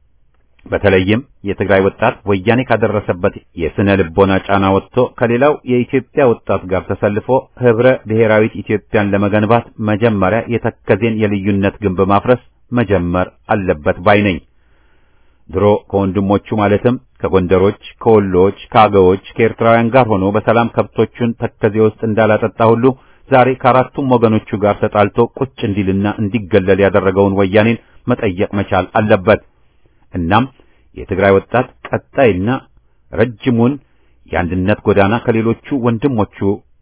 በተለይም የትግራይ ወጣት ወያኔ ካደረሰበት የስነ ልቦና ጫና ወጥቶ ከሌላው የኢትዮጵያ ወጣት ጋር ተሰልፎ ህብረ ብሔራዊት ኢትዮጵያን ለመገንባት መጀመሪያ የተከዜን የልዩነት ግንብ ማፍረስ መጀመር አለበት ባይ ነኝ። ድሮ ከወንድሞቹ ማለትም ከጎንደሮች፣ ከወሎዎች፣ ከአገዎች፣ ከኤርትራውያን ጋር ሆኖ በሰላም ከብቶቹን ተከዜ ውስጥ እንዳላጠጣ ሁሉ ዛሬ ከአራቱም ወገኖቹ ጋር ተጣልቶ ቁጭ እንዲልና እንዲገለል ያደረገውን ወያኔን መጠየቅ መቻል አለበት። እናም የትግራይ ወጣት ቀጣይና ረጅሙን የአንድነት ጎዳና ከሌሎቹ ወንድሞቹ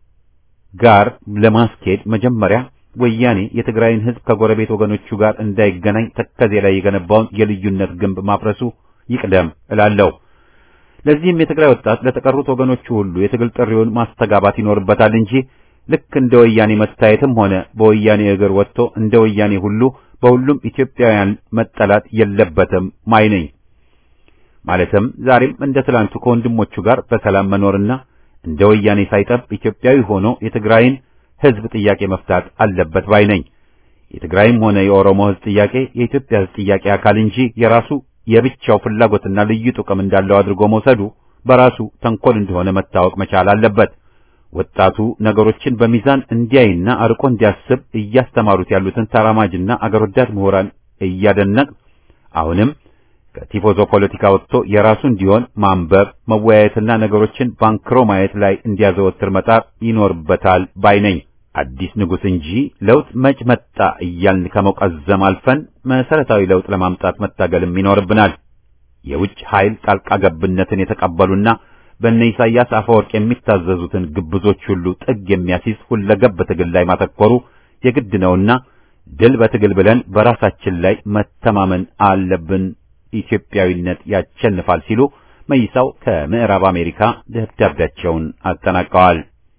ጋር ለማስኬድ መጀመሪያ ወያኔ የትግራይን ሕዝብ ከጎረቤት ወገኖቹ ጋር እንዳይገናኝ ተከዜ ላይ የገነባውን የልዩነት ግንብ ማፍረሱ ይቅደም እላለሁ። ለዚህም የትግራይ ወጣት ለተቀሩት ወገኖቹ ሁሉ የትግል ጥሪውን ማስተጋባት ይኖርበታል እንጂ ልክ እንደ ወያኔ መታየትም ሆነ በወያኔ እግር ወጥቶ እንደ ወያኔ ሁሉ በሁሉም ኢትዮጵያውያን መጠላት የለበትም ማይ ነኝ። ማለትም ዛሬም እንደ ትላንቱ ከወንድሞቹ ጋር በሰላም መኖርና እንደ ወያኔ ሳይጠብ ኢትዮጵያዊ ሆኖ የትግራይን ሕዝብ ጥያቄ መፍታት አለበት ባይ ነኝ። የትግራይም ሆነ የኦሮሞ ሕዝብ ጥያቄ የኢትዮጵያ ሕዝብ ጥያቄ አካል እንጂ የራሱ የብቻው ፍላጎትና ልዩ ጥቅም እንዳለው አድርጎ መውሰዱ በራሱ ተንኮል እንደሆነ መታወቅ መቻል አለበት። ወጣቱ ነገሮችን በሚዛን እንዲያይና አርቆ እንዲያስብ እያስተማሩት ያሉትን ተራማጅና አገር ወዳድ ምሁራን እያደነቅ አሁንም ከቲፎዞ ፖለቲካ ወጥቶ የራሱ እንዲሆን ማንበብ፣ መወያየትና ነገሮችን ባንክሮ ማየት ላይ እንዲያዘወትር መጣር ይኖርበታል ባይ ነኝ። አዲስ ንጉሥ እንጂ ለውጥ መች መጣ እያልን ከመቀዘም አልፈን መሰረታዊ ለውጥ ለማምጣት መታገልም ይኖርብናል። የውጭ ኃይል ጣልቃ ገብነትን የተቀበሉና በእነ ኢሳያስ አፈወርቅ የሚታዘዙትን ግብዞች ሁሉ ጥግ የሚያስይዝ ሁለገብ ትግል ላይ ማተኮሩ የግድ ነውና ድል በትግል ብለን በራሳችን ላይ መተማመን አለብን። ኢትዮጵያዊነት ያሸንፋል ሲሉ መይሳው ከምዕራብ አሜሪካ ደብዳቤያቸውን አጠናቀዋል።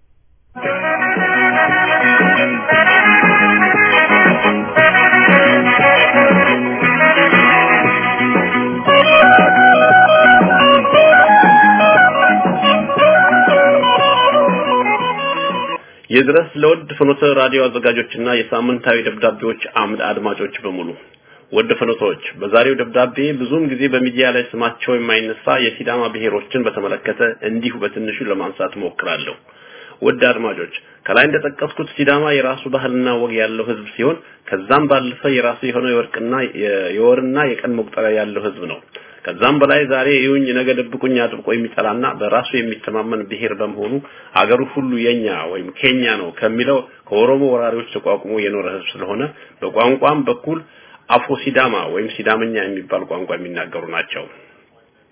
የድረስ ለውድ ፍኖተ ራዲዮ አዘጋጆችና የሳምንታዊ ደብዳቤዎች አምድ አድማጮች በሙሉ ወድ ፍኖቶች በዛሬው ደብዳቤ ብዙም ጊዜ በሚዲያ ላይ ስማቸው የማይነሳ የሲዳማ ብሔሮችን በተመለከተ እንዲሁ በትንሹ ለማንሳት ሞክራለሁ። ውድ አድማጮች ከላይ እንደጠቀስኩት ሲዳማ የራሱ ባህልና ወግ ያለው ህዝብ ሲሆን ከዛም ባለፈ የራሱ የሆነ የወርቅና የወርና የቀን መቁጠሪያ ያለው ህዝብ ነው። ከዛም በላይ ዛሬ ይሁኝ ነገ ደብቁኝ አጥብቆ የሚጠላና በራሱ የሚተማመን ብሔር በመሆኑ አገሩ ሁሉ የኛ ወይም ኬኛ ነው ከሚለው ከኦሮሞ ወራሪዎች ተቋቁሞ የኖረ ህዝብ ስለሆነ በቋንቋም በኩል አፎ ሲዳማ ወይም ሲዳመኛ የሚባል ቋንቋ የሚናገሩ ናቸው።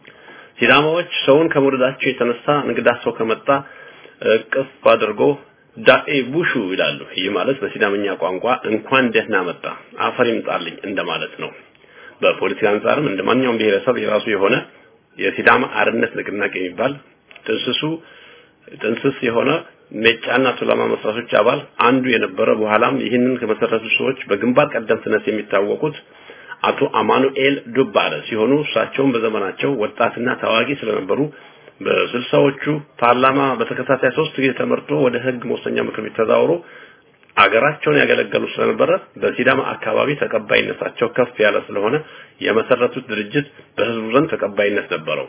ሲዳማዎች ሰውን ከመውደዳቸው የተነሳ እንግዳ ሰው ከመጣ እቅፍ አድርጎ ዳኤ ቡሹ ይላሉ። ይህ ማለት በሲዳምኛ ቋንቋ እንኳን ደህና መጣ አፈር ይምጣልኝ እንደማለት ነው። በፖለቲካ አንጻርም እንደ ማንኛውም ብሔረሰብ የራሱ የሆነ የሲዳማ አርነት ንቅናቄ የሚባል ጥንስሱ ጥንስስ የሆነ ሜጫና ቱለማ መስራቾች አባል አንዱ የነበረ በኋላም ይህንን ከመሰረቱ ሰዎች በግንባር ቀደምትነት የሚታወቁት አቶ አማኑኤል ዱባለ ሲሆኑ እሳቸውም በዘመናቸው ወጣትና ታዋቂ ስለነበሩ በስልሳዎቹ ፓርላማ በተከታታይ ሶስት ጊዜ ተመርጦ ወደ ህግ መወሰኛ ምክር ቤት ተዛውሮ አገራቸውን ያገለገሉ ስለነበረ በሲዳማ አካባቢ ተቀባይነታቸው ከፍ ያለ ስለሆነ የመሰረቱት ድርጅት በህዝቡ ዘንድ ተቀባይነት ነበረው።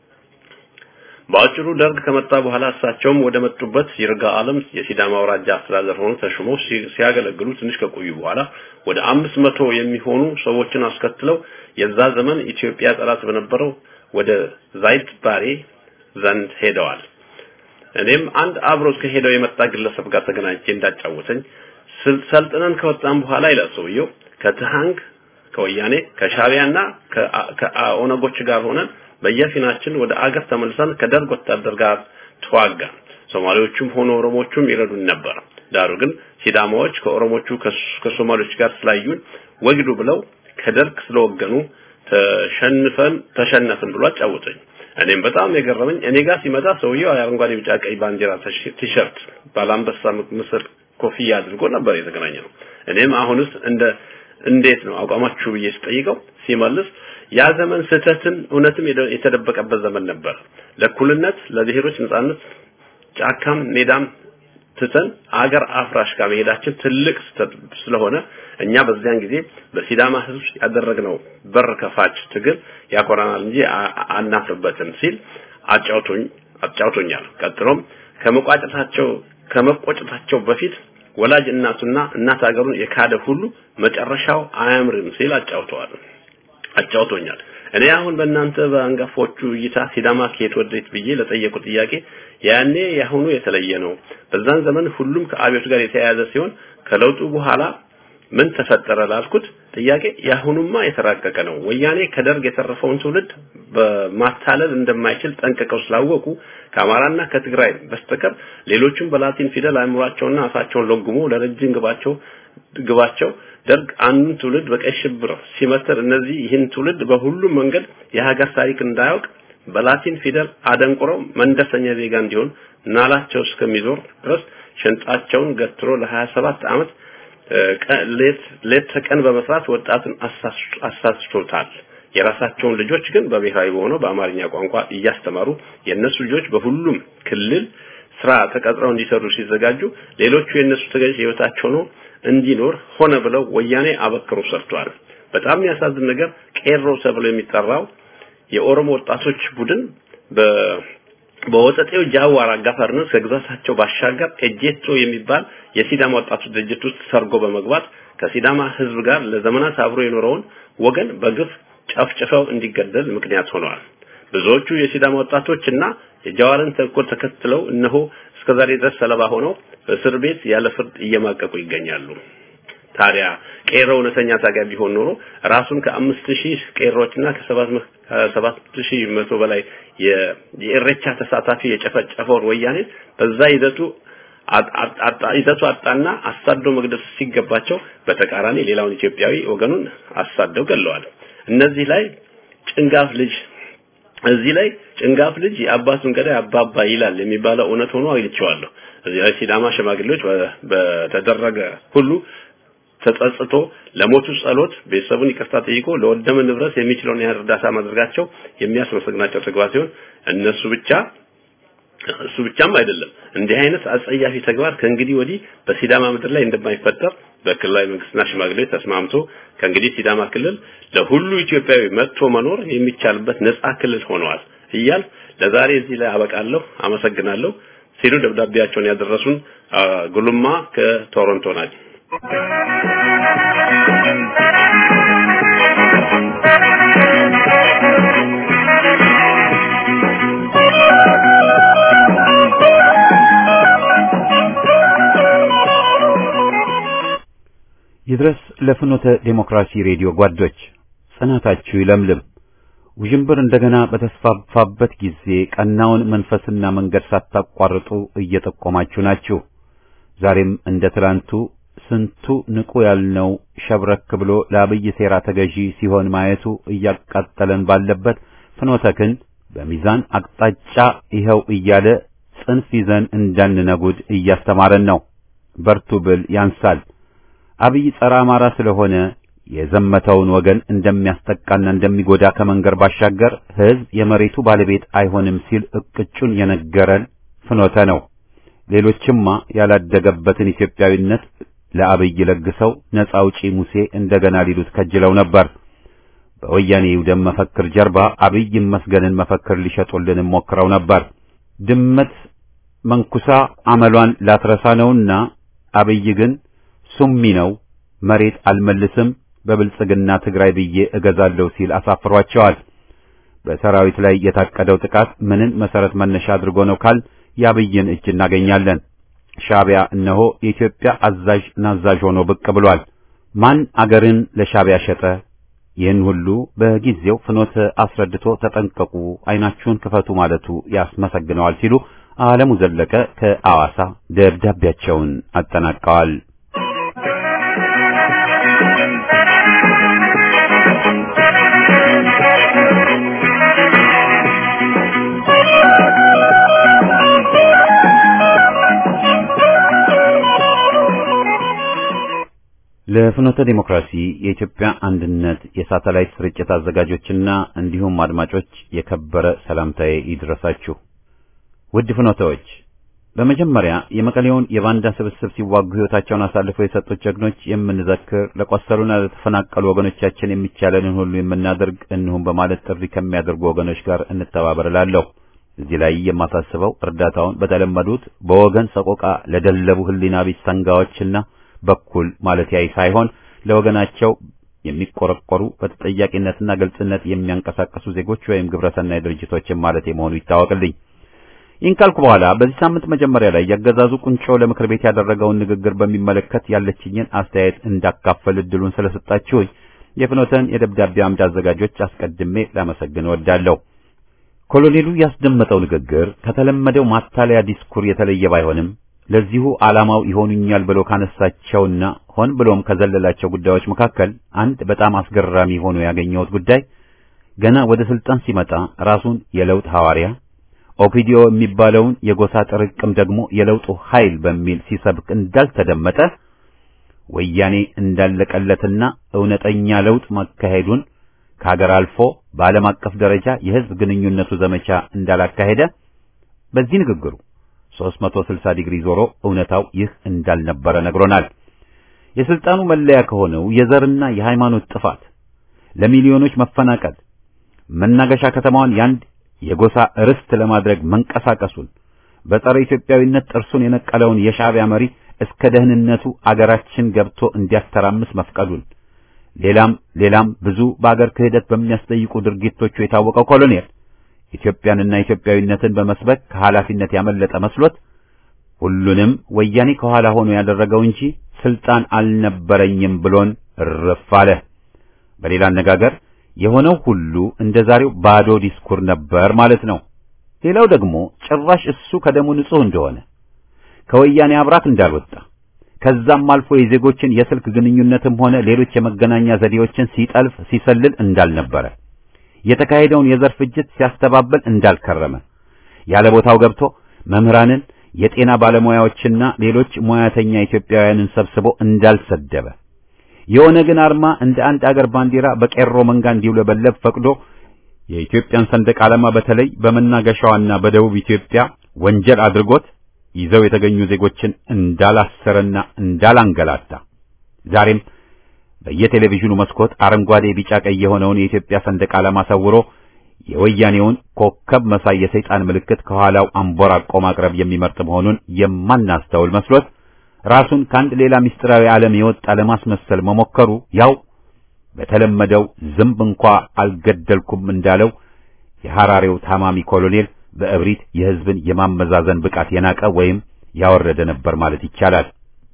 በአጭሩ ደርግ ከመጣ በኋላ እሳቸውም ወደ መጡበት ይርጋ ዓለም የሲዳማ አውራጃ አስተዳደር ሆኖ ተሹመው ሲያገለግሉ ትንሽ ከቆዩ በኋላ ወደ አምስት መቶ የሚሆኑ ሰዎችን አስከትለው የዛ ዘመን ኢትዮጵያ ጠላት በነበረው ወደ ዛይት ባሬ ዘንድ ሄደዋል። እኔም አንድ አብሮት ከሄደው የመጣ ግለሰብ ጋር ተገናኝቼ እንዳጫወተኝ ሰልጥነን ከወጣን በኋላ ይላል ሰውየው ከትሃንግ ከወያኔ ከሻቢያና ከኦነጎች ጋር ሆነን በየፊናችን ወደ አገር ተመልሰን ከደርግ ወታደር ጋር ተዋጋ። ሶማሌዎቹም ሆነ ኦሮሞቹም ይረዱን ነበር። ዳሩ ግን ሲዳማዎች ከኦሮሞቹ ከሶማሌዎች ጋር ስላዩን ወግዱ ብለው ከደርግ ስለወገኑ ተሸንፈን ተሸነፍን ብሎ አጫወተኝ። እኔም በጣም የገረመኝ እኔ ጋር ሲመጣ ሰውየው አረንጓዴ፣ ቢጫ፣ ቀይ ባንዲራ ቲሸርት ባላምበሳ ምስል ኮፍያ አድርጎ ነበር የተገናኘ ነው። እኔም አሁንስ እንደ እንዴት ነው አቋማችሁ ብዬ ስጠይቀው ሲመልስ ያ ዘመን ስህተትን እውነትም የተደበቀበት ዘመን ነበር። ለእኩልነት ለብሔሮች ነጻነት ጫካም ሜዳም ትተን አገር አፍራሽ ጋር መሄዳችን ትልቅ ስህተት ስለሆነ እኛ በዚያን ጊዜ በሲዳማ ሕዝብ ያደረግነው በር ከፋች ትግል ያኮራናል እንጂ አናፍርበትም ሲል አጫውቶኝ አጫውቶኛል። ቀጥሎም ከመቋጨታቸው ከመቆጨታቸው በፊት ወላጅ እናቱና እናት ሀገሩን የካደ ሁሉ መጨረሻው አያምርም ሲል አጫውተዋል አጫውቶኛል። እኔ አሁን በእናንተ በአንጋፎቹ እይታ ሲዳማ ከየት ወዴት ብዬ ለጠየቁ ጥያቄ ያኔ ያሁኑ የተለየ ነው። በዛን ዘመን ሁሉም ከአብዮት ጋር የተያያዘ ሲሆን ከለውጡ በኋላ ምን ተፈጠረ ላልኩት ጥያቄ ያሁኑማ የተራቀቀ ነው። ወያኔ ከደርግ የተረፈውን ትውልድ በማታለል እንደማይችል ጠንቅቀው ስላወቁ ከአማራና ከትግራይ በስተቀር ሌሎቹም በላቲን ፊደል አእምሯቸውና አፋቸውን ለጉሞ ለረጅም ግባቸው ግባቸው ደርግ አንዱን ትውልድ በቀይ ሽብር ሲመትር እነዚህ ይህን ትውልድ በሁሉም መንገድ የሀገር ታሪክ እንዳያውቅ በላቲን ፊደል አደንቁረው መንደሰኛ ዜጋ እንዲሆን ናላቸው እስከሚዞር ድረስ ሸንጣቸውን ገትሮ ለ27 ዓመት ሌት ተቀን በመስራት ወጣቱን አሳስቶታል። የራሳቸውን ልጆች ግን በብሔራዊ በሆነው በአማርኛ ቋንቋ እያስተማሩ የእነሱ ልጆች በሁሉም ክልል ስራ ተቀጥረው እንዲሰሩ ሲዘጋጁ ሌሎቹ የእነሱ ተገዥ ህይወታቸው ነው እንዲኖር ሆነ ብለው ወያኔ አበክሮ ሰርቷል። በጣም የሚያሳዝን ነገር ቄሮ ተብሎ የሚጠራው የኦሮሞ ወጣቶች ቡድን በ በወጠጤው ጃዋር አጋፋሪነት ከግዛታቸው ባሻገር ኤጄቶ የሚባል የሲዳማ ወጣቶች ድርጅት ውስጥ ሰርጎ በመግባት ከሲዳማ ህዝብ ጋር ለዘመናት አብሮ የኖረውን ወገን በግፍ ጨፍጭፈው እንዲገደል ምክንያት ሆነዋል። ብዙዎቹ የሲዳማ ወጣቶች እና የጃዋርን ተንኮል ተከትለው እነሆ እስከዛሬ ድረስ ሰለባ ሆነው በእስር ቤት ያለ ፍርድ እየማቀቁ ይገኛሉ። ታዲያ ቄሮ እውነተኛ ታጋይ ቢሆን ኖሮ ራሱን ከአምስት ሺህ ቄሮችና ከሰባት ከሰባት ሺህ መቶ በላይ የኢሬቻ ተሳታፊ የጨፈጨፈውን ወያኔ በዛ ይዘቱ ይዘቱ አጣና አሳዶ መግደል ሲገባቸው በተቃራኒ ሌላውን ኢትዮጵያዊ ወገኑን አሳደው ገለዋል። እነዚህ ላይ ጭንጋፍ ልጅ እዚህ ላይ ጭንጋፍ ልጅ የአባቱን ገዳይ አባባ ይላል የሚባለው እውነት ሆኖ አግኝቼዋለሁ። እዚህ ላይ ሲዳማ ሽማግሌዎች በተደረገ ሁሉ ተጸጽቶ ለሞቱ ጸሎት ቤተሰቡን ይቅርታ ጠይቆ ለወደመ ንብረት የሚችለውን ያህል እርዳታ ማድረጋቸው የሚያስመሰግናቸው ተግባር ሲሆን እነሱ ብቻ እሱ ብቻም አይደለም እንዲህ አይነት አጸያፊ ተግባር ከእንግዲህ ወዲህ በሲዳማ ምድር ላይ እንደማይፈጠር በክልላዊ መንግስትና ሽማግሌዎች ተስማምቶ ከእንግዲህ ሲዳማ ክልል ለሁሉ ኢትዮጵያዊ መጥቶ መኖር የሚቻልበት ነጻ ክልል ሆነዋል እያል ለዛሬ እዚህ ላይ አበቃለሁ። አመሰግናለሁ ሲሉ ደብዳቤያቸውን ያደረሱን ጉሉማ ከቶሮንቶ ናቸው። ይድረስ ለፍኖተ ዴሞክራሲ ሬዲዮ ጓዶች ጽናታችሁ ይለምልም። ውዥንብር እንደገና በተስፋፋበት ጊዜ ቀናውን መንፈስና መንገድ ሳታቋርጡ እየጠቆማችሁ ናችሁ። ዛሬም እንደ ትላንቱ ስንቱ ንቁ ያልነው ሸብረክ ብሎ ለአብይ ሴራ ተገዢ ሲሆን ማየቱ እያቃጠለን ባለበት ፍኖተ ክንድ በሚዛን አቅጣጫ ይኸው እያለ ጽንፍ ይዘን እንዳንነጉድ እያስተማረን ነው። በርቱ ብል ያንሳል። አብይ ጸረ አማራ ስለሆነ የዘመተውን ወገን እንደሚያስጠቃና እንደሚጎዳ ከመንገር ባሻገር ሕዝብ የመሬቱ ባለቤት አይሆንም ሲል እቅጩን የነገረን ፍኖተ ነው። ሌሎችማ ያላደገበትን ኢትዮጵያዊነት ለአብይ ለግሰው ነፃ አውጪ ሙሴ እንደገና ሊሉት ከጅለው ነበር። በወያኔ ይውደም መፈክር ጀርባ አብይ ይመስገንን መፈክር ሊሸጡልን ሞክረው ነበር። ድመት መንኩሳ አመሏን ላትረሳ ነውና አብይ ግን ሱሚ ነው፣ መሬት አልመልስም፣ በብልጽግና ትግራይ ብዬ እገዛለሁ ሲል አሳፍሯቸዋል። በሰራዊት ላይ የታቀደው ጥቃት ምንን መሰረት መነሻ አድርጎ ነው ካል የአብይን እጅ እናገኛለን። ሻዕቢያ እነሆ የኢትዮጵያ አዛዥ ናዛዥ ሆኖ ብቅ ብሏል። ማን አገርን ለሻዕቢያ ሸጠ? ይህን ሁሉ በጊዜው ፍኖተ አስረድቶ ተጠንቀቁ፣ ዓይናችሁን ክፈቱ ማለቱ ያስመሰግነዋል ሲሉ ዓለሙ ዘለቀ ከአዋሳ ደብዳቤያቸውን አጠናቀዋል። ለፍኖተ ዲሞክራሲ የኢትዮጵያ አንድነት የሳተላይት ስርጭት አዘጋጆችና እንዲሁም አድማጮች የከበረ ሰላምታዬ ይድረሳችሁ። ውድ ፍኖተዎች፣ በመጀመሪያ የመቀሌውን የባንዳ ስብስብ ሲዋጉ ሕይወታቸውን አሳልፈው የሰጡት ጀግኖች የምንዘክር፣ ለቆሰሉና ለተፈናቀሉ ወገኖቻችን የሚቻለንን ሁሉ የምናደርግ እንሁም በማለት ጥሪ ከሚያደርጉ ወገኖች ጋር እንተባበር እላለሁ። እዚህ ላይ የማሳስበው እርዳታውን በተለመዱት በወገን ሰቆቃ ለደለቡ ሕሊና ቢስ ሰንጋዎችና በኩል ማለት ያይ ሳይሆን ለወገናቸው የሚቆረቆሩ በተጠያቂነትና ግልጽነት የሚያንቀሳቀሱ ዜጎች ወይም ግብረሰናይ ድርጅቶችን ማለት መሆኑ ይታወቅልኝ። ይህን ካልኩ በኋላ በዚህ ሳምንት መጀመሪያ ላይ ያገዛዙ ቁንጮ ለምክር ቤት ያደረገውን ንግግር በሚመለከት ያለችኝን አስተያየት እንዳካፈል እድሉን ስለሰጣችሁኝ የፍኖተን የደብዳቤ አምድ አዘጋጆች አስቀድሜ ላመሰግን እወዳለሁ። ኮሎኔሉ ያስደመጠው ንግግር ከተለመደው ማታለያ ዲስኩር የተለየ ባይሆንም ለዚሁ ዓላማው ይሆኑኛል ብሎ ካነሳቸውና ሆን ብሎም ከዘለላቸው ጉዳዮች መካከል አንድ በጣም አስገራሚ ሆኖ ያገኘሁት ጉዳይ ገና ወደ ስልጣን ሲመጣ ራሱን የለውጥ ሐዋርያ ኦፒዲዮ የሚባለውን የጎሳ ጥርቅም ደግሞ የለውጡ ኃይል በሚል ሲሰብክ እንዳልተደመጠ ወያኔ እንዳለቀለትና እውነተኛ ለውጥ መካሄዱን ከሀገር አልፎ በዓለም አቀፍ ደረጃ የሕዝብ ግንኙነቱ ዘመቻ እንዳላካሄደ በዚህ ንግግሩ 360 ዲግሪ ዞሮ እውነታው ይህ እንዳልነበረ ነግሮናል። የስልጣኑ መለያ ከሆነው የዘርና የሃይማኖት ጥፋት፣ ለሚሊዮኖች መፈናቀል፣ መናገሻ ከተማዋን ያንድ የጎሳ ርስት ለማድረግ መንቀሳቀሱን፣ በጸረ ኢትዮጵያዊነት ጥርሱን የነቀለውን የሻዕቢያ መሪ እስከ ደህንነቱ አገራችን ገብቶ እንዲያስተራምስ መፍቀዱን፣ ሌላም ሌላም ብዙ በአገር ክህደት በሚያስጠይቁ ድርጊቶቹ የታወቀው ኮሎኔል ኢትዮጵያንና ኢትዮጵያዊነትን በመስበክ ከኃላፊነት ያመለጠ መስሎት ሁሉንም ወያኔ ከኋላ ሆኖ ያደረገው እንጂ ስልጣን አልነበረኝም ብሎን እርፍ አለ። በሌላ አነጋገር የሆነው ሁሉ እንደ ዛሬው ባዶ ዲስኩር ነበር ማለት ነው። ሌላው ደግሞ ጭራሽ እሱ ከደሙ ንጹሕ እንደሆነ ከወያኔ አብራክ እንዳልወጣ ከዛም አልፎ የዜጎችን የስልክ ግንኙነትም ሆነ ሌሎች የመገናኛ ዘዴዎችን ሲጠልፍ ሲሰልል እንዳልነበረ የተካሄደውን የዘር ፍጅት ሲያስተባብል እንዳልከረመ ያለ ቦታው ገብቶ መምህራንን፣ የጤና ባለሙያዎችና ሌሎች ሙያተኛ ኢትዮጵያውያንን ሰብስቦ እንዳልሰደበ የኦነግን አርማ እንደ አንድ አገር ባንዲራ በቄሮ መንጋ እንዲውለበለብ ፈቅዶ የኢትዮጵያን ሰንደቅ ዓላማ በተለይ በመናገሻዋና በደቡብ ኢትዮጵያ ወንጀል አድርጎት ይዘው የተገኙ ዜጎችን እንዳላሰረና እንዳላንገላታ ዛሬም በየቴሌቪዥኑ መስኮት አረንጓዴ፣ ቢጫ፣ ቀይ የሆነውን የኢትዮጵያ ሰንደቅ ዓላማ ሰውሮ የወያኔውን ኮከብ መሳይ የሰይጣን ምልክት ከኋላው አንቦራቆ ማቅረብ የሚመርጥ መሆኑን የማናስተውል መስሎት ራሱን ከአንድ ሌላ ምስጢራዊ ዓለም የወጣ ለማስመሰል መሞከሩ ያው በተለመደው ዝንብ እንኳ አልገደልኩም እንዳለው የሐራሬው ታማሚ ኮሎኔል በእብሪት የሕዝብን የማመዛዘን ብቃት የናቀ ወይም ያወረደ ነበር ማለት ይቻላል።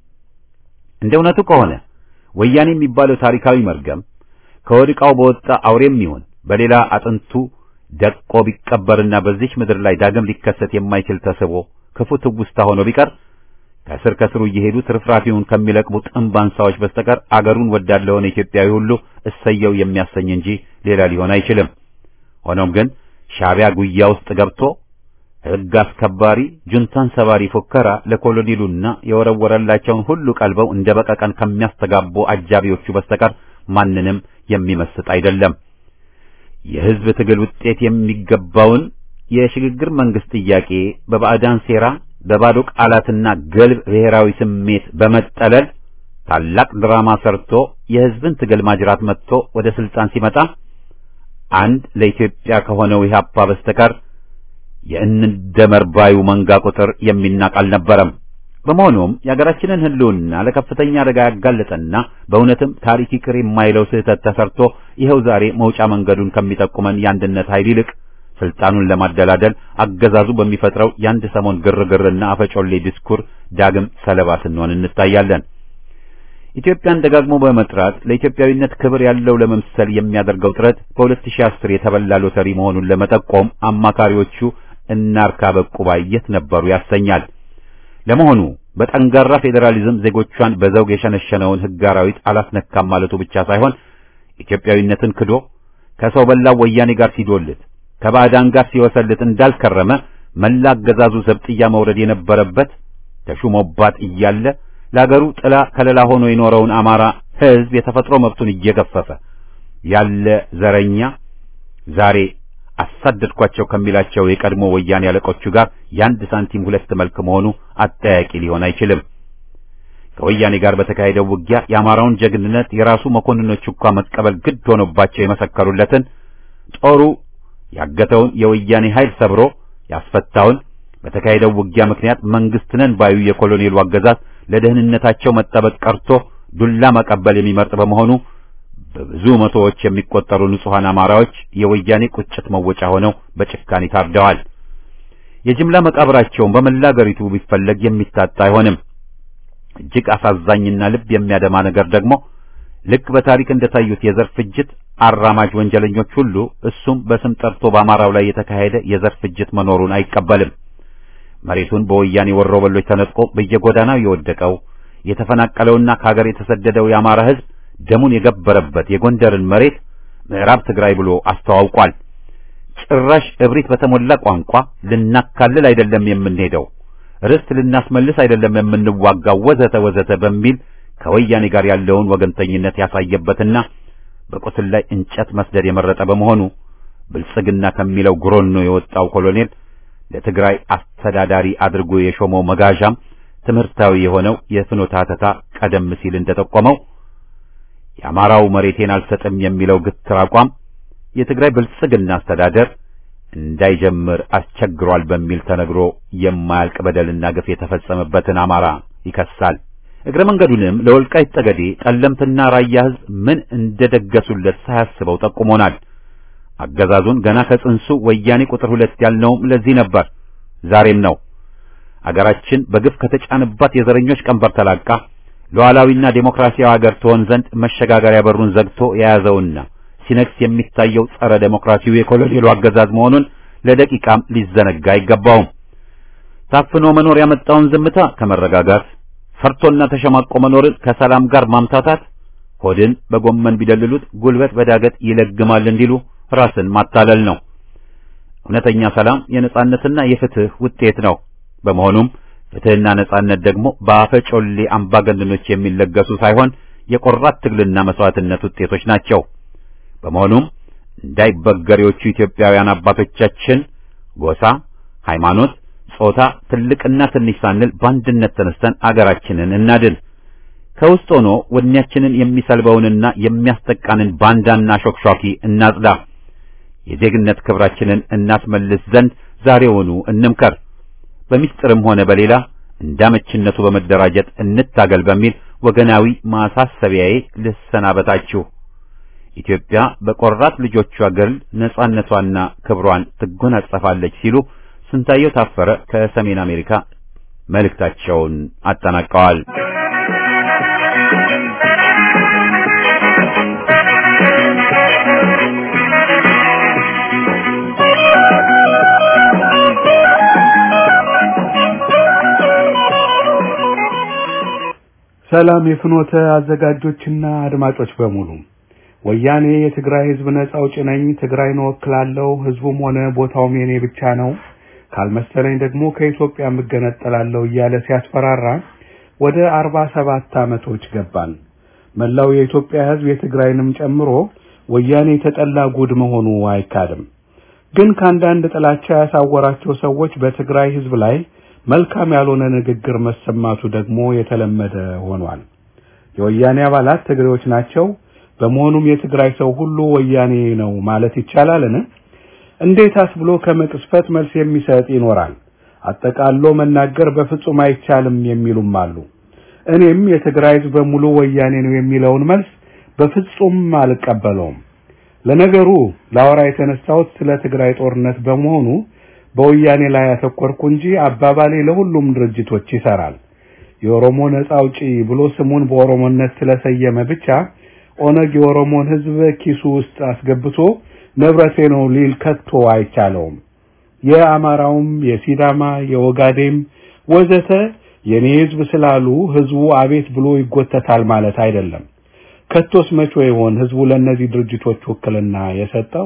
እንደ እውነቱ ከሆነ ወያኔ የሚባለው ታሪካዊ መርገም ከወድቃው በወጣ አውሬም ይሁን በሌላ አጥንቱ ደቆ ቢቀበርና በዚች ምድር ላይ ዳግም ሊከሰት የማይችል ተስቦ ክፉ ትውስታ ሆኖ ቢቀር ከስር ከስሩ እየሄዱ ትርፍራፊውን ከሚለቅሙ ጥንብ አንሳዎች በስተቀር አገሩን ወዳድ ለሆነ ኢትዮጵያዊ ሁሉ እሰየው የሚያሰኝ እንጂ ሌላ ሊሆን አይችልም። ሆኖም ግን ሻዕቢያ ጉያ ውስጥ ገብቶ ሕግ አስከባሪ ጁንታን ሰባሪ ፉከራ ለኮሎኔሉና የወረወረላቸውን ሁሉ ቀልበው እንደ በቀቀን ከሚያስተጋቡ አጃቢዎቹ በስተቀር ማንንም የሚመስጥ አይደለም። የሕዝብ ትግል ውጤት የሚገባውን የሽግግር መንግስት ጥያቄ በባዕዳን ሴራ በባዶ ቃላትና ገልብ ብሔራዊ ስሜት በመጠለል ታላቅ ድራማ ሰርቶ የሕዝብን ትግል ማጅራት መጥቶ ወደ ስልጣን ሲመጣ አንድ ለኢትዮጵያ ከሆነው ኢህአፓ በስተቀር የእንደመር ባዩ መንጋ ቁጥር የሚናቅ አልነበረም። በመሆኑም የሀገራችንን ሕልውና ለከፍተኛ አደጋ ያጋለጠና በእውነትም ታሪክ ይቅር የማይለው ስህተት ተሰርቶ ይኸው ዛሬ መውጫ መንገዱን ከሚጠቁመን የአንድነት ኃይል ይልቅ ስልጣኑን ለማደላደል አገዛዙ በሚፈጥረው የአንድ ሰሞን ግርግርና አፈጮሌ ዲስኩር ዳግም ሰለባ ስንሆን እንታያለን። ኢትዮጵያን ደጋግሞ በመጥራት ለኢትዮጵያዊነት ክብር ያለው ለመምሰል የሚያደርገው ጥረት በ2010 የተበላ ሎተሪ መሆኑን ለመጠቆም አማካሪዎቹ እናርካ በቁባይ የት ነበሩ ያሰኛል። ለመሆኑ በጠንጋራ ፌዴራሊዝም ዜጎቿን በዘውግ የሸነሸነውን ሕግ አራዊት አላስነካም ማለቱ ብቻ ሳይሆን ኢትዮጵያዊነትን ክዶ ከሰው በላው ወያኔ ጋር ሲዶልት ከባዕዳን ጋር ሲወሰልት እንዳልከረመ መላ አገዛዙ ዘብጥያ መውረድ የነበረበት ተሹሞባት እያለ ለአገሩ ጥላ ከለላ ሆኖ የኖረውን አማራ ሕዝብ የተፈጥሮ መብቱን እየገፈፈ ያለ ዘረኛ ዛሬ አሳደድኳቸው ከሚላቸው የቀድሞ ወያኔ አለቆቹ ጋር የአንድ ሳንቲም ሁለት መልክ መሆኑ አጠያቂ ሊሆን አይችልም። ከወያኔ ጋር በተካሄደው ውጊያ የአማራውን ጀግንነት የራሱ መኮንኖች እንኳ መቀበል ግድ ሆኖባቸው የመሰከሩለትን ጦሩ ያገተውን የወያኔ ኃይል ሰብሮ ያስፈታውን በተካሄደው ውጊያ ምክንያት መንግስት ነን ባዩ የኮሎኔሉ አገዛዝ ለደህንነታቸው መጠበቅ ቀርቶ ዱላ መቀበል የሚመርጥ በመሆኑ በብዙ መቶዎች የሚቆጠሩ ንጹሐን አማራዎች የወያኔ ቁጭት መወጫ ሆነው በጭካኔ ታርደዋል። የጅምላ መቃብራቸውን በመላ አገሪቱ ቢፈለግ የሚታጣ አይሆንም። እጅግ አሳዛኝና ልብ የሚያደማ ነገር ደግሞ ልክ በታሪክ እንደታዩት የዘር ፍጅት አራማጅ ወንጀለኞች ሁሉ እሱም በስም ጠርቶ በአማራው ላይ የተካሄደ የዘር ፍጅት መኖሩን አይቀበልም። መሬቱን በወያኔ ወሮበሎች ተነጥቆ በየጎዳናው የወደቀው የተፈናቀለውና ከሀገር የተሰደደው የአማራ ሕዝብ ደሙን የገበረበት የጎንደርን መሬት ምዕራብ ትግራይ ብሎ አስተዋውቋል። ጭራሽ እብሪት በተሞላ ቋንቋ ልናካልል አይደለም የምንሄደው፣ ርስት ልናስመልስ አይደለም የምንዋጋው፣ ወዘተ ወዘተ በሚል ከወያኔ ጋር ያለውን ወገንተኝነት ያሳየበትና በቁስል ላይ እንጨት መስደድ የመረጠ በመሆኑ ብልጽግና ከሚለው ጉሮኖ የወጣው ኮሎኔል ለትግራይ አስተዳዳሪ አድርጎ የሾመው መጋዣም ትምህርታዊ የሆነው የፍኖተ ሐተታ ቀደም ሲል እንደጠቆመው የአማራው መሬቴን አልሰጥም የሚለው ግትር አቋም የትግራይ ብልጽግና አስተዳደር እንዳይጀምር አስቸግሯል በሚል ተነግሮ የማያልቅ በደልና ግፍ የተፈጸመበትን አማራ ይከሳል። እግረ መንገዱንም ለወልቃይት ጠገዴ፣ ጠለምትና ራያ ሕዝብ ምን እንደደገሱለት ሳያስበው ጠቁሞናል። አገዛዙን ገና ከጽንሱ ወያኔ ቁጥር ሁለት ያልነውም ለዚህ ነበር፣ ዛሬም ነው። አገራችን በግፍ ከተጫነባት የዘረኞች ቀንበር ተላቃ ሉዓላዊና ዴሞክራሲያዊ ሀገር ትሆን ዘንድ መሸጋገሪያ በሩን ዘግቶ የያዘውና ሲነግስ የሚታየው ጸረ ዴሞክራሲው የኮሎኔሉ አገዛዝ መሆኑን ለደቂቃም ሊዘነጋ አይገባውም። ታፍኖ መኖር ያመጣውን ዝምታ ከመረጋጋት ፈርቶና ተሸማቆ መኖርን ከሰላም ጋር ማምታታት ሆድን በጎመን ቢደልሉት ጉልበት በዳገት ይለግማል እንዲሉ ራስን ማታለል ነው። እውነተኛ ሰላም የነጻነትና የፍትህ ውጤት ነው። በመሆኑም ፍትህና ነጻነት ደግሞ በአፈጮሌ አምባገነኖች የሚለገሱ ሳይሆን የቆራት ትግልና መስዋዕትነት ውጤቶች ናቸው። በመሆኑም እንዳይበገሬዎቹ ኢትዮጵያውያን አባቶቻችን ጎሳ፣ ሃይማኖት፣ ጾታ፣ ትልቅና ትንሽ ሳንል በአንድነት ተነስተን አገራችንን እናድን። ከውስጥ ሆኖ ወኔያችንን የሚሰልበውንና የሚያስጠቃንን ባንዳና ሾክሿኪ እናጽዳ። የዜግነት ክብራችንን እናስመልስ ዘንድ ዛሬውኑ እንምከር። በሚስጥርም ሆነ በሌላ እንዳመችነቱ በመደራጀት እንታገል በሚል ወገናዊ ማሳሰቢያዬ ልሰናበታችሁ። ኢትዮጵያ በቆራት ልጆቿ ገል ነጻነቷና ክብሯን ትጎናጸፋለች ሲሉ ስንታየው ታፈረ ከሰሜን አሜሪካ መልእክታቸውን አጠናቀዋል። ሰላም የፍኖተ አዘጋጆችና አድማጮች በሙሉ ወያኔ የትግራይ ህዝብ ነጻ አውጪ ነኝ፣ ትግራይን እወክላለሁ፣ ህዝቡም ሆነ ቦታውም የኔ ብቻ ነው፣ ካልመሰለኝ ደግሞ ከኢትዮጵያ እገነጠላለሁ እያለ ሲያስፈራራ ወደ አርባ ሰባት ዓመቶች ገባን። መላው የኢትዮጵያ ህዝብ የትግራይንም ጨምሮ ወያኔ የተጠላ ጉድ መሆኑ አይካድም። ግን ከአንዳንድ ጥላቻ ያሳወራቸው ሰዎች በትግራይ ህዝብ ላይ መልካም ያልሆነ ንግግር መሰማቱ ደግሞ የተለመደ ሆኗል። የወያኔ አባላት ትግሬዎች ናቸው። በመሆኑም የትግራይ ሰው ሁሉ ወያኔ ነው ማለት ይቻላልን? እንዴታስ ብሎ ከመቅስፈት መልስ የሚሰጥ ይኖራል። አጠቃሎ መናገር በፍጹም አይቻልም የሚሉም አሉ። እኔም የትግራይ ህዝብ በሙሉ ወያኔ ነው የሚለውን መልስ በፍጹም አልቀበለውም። ለነገሩ ላወራ የተነሳሁት ስለ ትግራይ ጦርነት በመሆኑ በወያኔ ላይ ያተኮርኩ እንጂ አባባሌ ለሁሉም ድርጅቶች ይሰራል። የኦሮሞ ነጻ አውጪ ብሎ ስሙን በኦሮሞነት ስለሰየመ ብቻ ኦነግ የኦሮሞን ህዝብ ኪሱ ውስጥ አስገብቶ ንብረቴ ነው ሊል ከቶ አይቻለውም። የአማራውም፣ የሲዳማ፣ የኦጋዴም ወዘተ የኔ ህዝብ ስላሉ ህዝቡ አቤት ብሎ ይጎተታል ማለት አይደለም። ከቶስ መቼ ይሆን ህዝቡ ለእነዚህ ድርጅቶች ውክልና የሰጠው?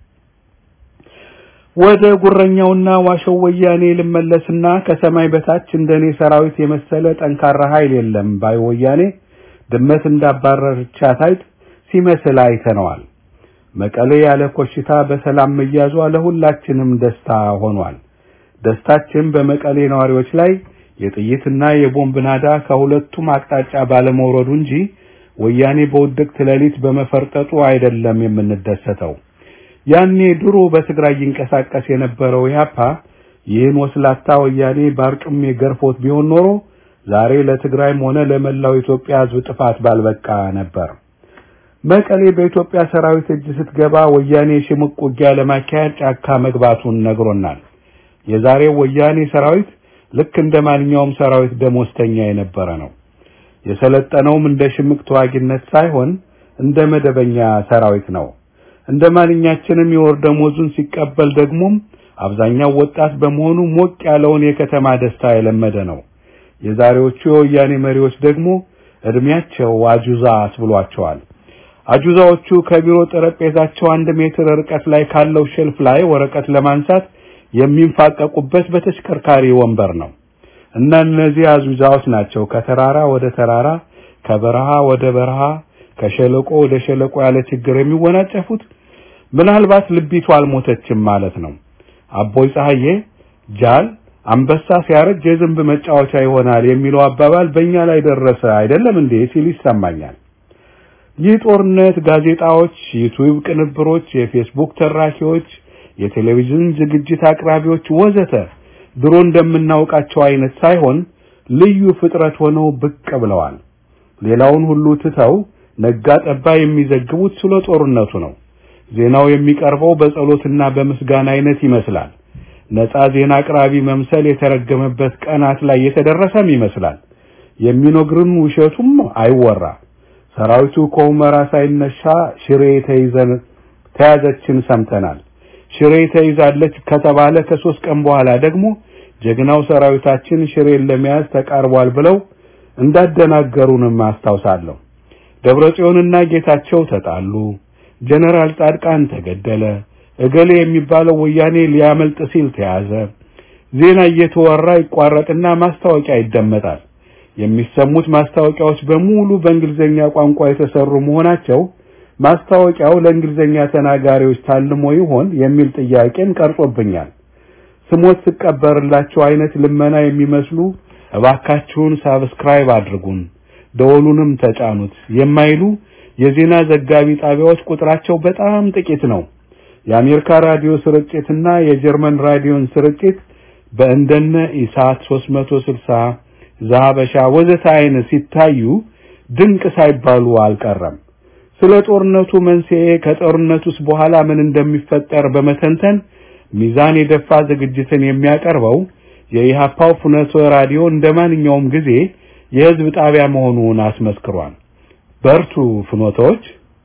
ወደ ጉረኛውና ዋሸው ወያኔ ልመለስና ከሰማይ በታች እንደኔ ሰራዊት የመሰለ ጠንካራ ኃይል የለም ባይ ወያኔ ድመት እንዳባረረቻት አይጥ ሲመስል አይተነዋል። መቀሌ ያለ ኮሽታ በሰላም መያዟ ለሁላችንም ደስታ ሆኗል። ደስታችን በመቀሌ ነዋሪዎች ላይ የጥይትና የቦምብ ናዳ ከሁለቱም አቅጣጫ ባለመውረዱ እንጂ ወያኔ በውድቅት ሌሊት በመፈርጠጡ አይደለም የምንደሰተው። ያኔ ድሮ በትግራይ ይንቀሳቀስ የነበረው ኢህአፓ ይህን ወስላታ ወያኔ ባርጩሜ ገርፎት ቢሆን ኖሮ ዛሬ ለትግራይም ሆነ ለመላው ኢትዮጵያ ህዝብ ጥፋት ባልበቃ ነበር። መቀሌ በኢትዮጵያ ሰራዊት እጅ ስትገባ ወያኔ ሽምቅ ውጊያ ለማካሄድ ጫካ መግባቱን ነግሮናል። የዛሬው ወያኔ ሰራዊት ልክ እንደ ማንኛውም ሰራዊት ደሞዝተኛ የነበረ ነው። የሰለጠነውም እንደ ሽምቅ ተዋጊነት ሳይሆን እንደ መደበኛ ሰራዊት ነው። እንደ ማንኛችንም የወር ደሞዙን ሲቀበል ደግሞም አብዛኛው ወጣት በመሆኑ ሞቅ ያለውን የከተማ ደስታ የለመደ ነው። የዛሬዎቹ የወያኔ መሪዎች ደግሞ እድሜያቸው አጁዛ አስብሏቸዋል። አጁዛዎቹ ከቢሮ ጠረጴዛቸው አንድ ሜትር ርቀት ላይ ካለው ሼልፍ ላይ ወረቀት ለማንሳት የሚንፋቀቁበት በተሽከርካሪ ወንበር ነው እና እነዚህ አጁዛዎች ናቸው ከተራራ ወደ ተራራ፣ ከበረሃ ወደ በረሃ፣ ከሸለቆ ወደ ሸለቆ ያለ ችግር የሚወናጨፉት። ምናልባት ልቢቱ አልሞተችም ማለት ነው። አቦይ ፀሐዬ ጃል አንበሳ ሲያረጅ የዝንብ መጫወቻ ይሆናል የሚለው አባባል በእኛ ላይ ደረሰ አይደለም እንዴ ሲል ይሰማኛል። ይህ ጦርነት ጋዜጣዎች፣ ዩቲዩብ ቅንብሮች፣ የፌስቡክ ተራኪዎች፣ የቴሌቪዥን ዝግጅት አቅራቢዎች ወዘተ ድሮ እንደምናውቃቸው አይነት ሳይሆን ልዩ ፍጥረት ሆነው ብቅ ብለዋል። ሌላውን ሁሉ ትተው ነጋ ጠባ የሚዘግቡት ስለ ጦርነቱ ነው። ዜናው የሚቀርበው በጸሎትና በምስጋና አይነት ይመስላል። ነፃ ዜና አቅራቢ መምሰል የተረገመበት ቀናት ላይ የተደረሰም ይመስላል። የሚነግሩን ውሸቱም አይወራ። ሰራዊቱ ከሁመራ ሳይነሻ ሽሬ ተይዘን ተያዘችን ሰምተናል። ሽሬ ተይዛለች ከተባለ ከሶስት ቀን በኋላ ደግሞ ጀግናው ሰራዊታችን ሽሬን ለመያዝ ተቃርቧል ብለው እንዳደናገሩንም አስታውሳለሁ። ደብረጽዮንና ጌታቸው ተጣሉ። ጀነራል ጻድቃን ተገደለ። እገሌ የሚባለው ወያኔ ሊያመልጥ ሲል ተያዘ። ዜና እየተወራ ይቋረጥና ማስታወቂያ ይደመጣል። የሚሰሙት ማስታወቂያዎች በሙሉ በእንግሊዘኛ ቋንቋ የተሰሩ መሆናቸው ማስታወቂያው ለእንግሊዘኛ ተናጋሪዎች ታልሞ ይሆን የሚል ጥያቄን ቀርጾብኛል። ስሞት ስቀበርላቸው አይነት ልመና የሚመስሉ እባካችሁን ሳብስክራይብ አድርጉን፣ ደወሉንም ተጫኑት የማይሉ የዜና ዘጋቢ ጣቢያዎች ቁጥራቸው በጣም ጥቂት ነው። የአሜሪካ ራዲዮ ስርጭትና የጀርመን ራዲዮን ስርጭት በእንደነ ኢሳት 360 ዛበሻ ወዘተ አይነት ሲታዩ ድንቅ ሳይባሉ አልቀረም። ስለ ጦርነቱ መንስኤ ከጦርነቱስ በኋላ ምን እንደሚፈጠር በመተንተን ሚዛን የደፋ ዝግጅትን የሚያቀርበው የኢሃፓው ፍኖተ ራዲዮ እንደ ማንኛውም ጊዜ የህዝብ ጣቢያ መሆኑን አስመስክሯል። በርቱ ፍኖቶች።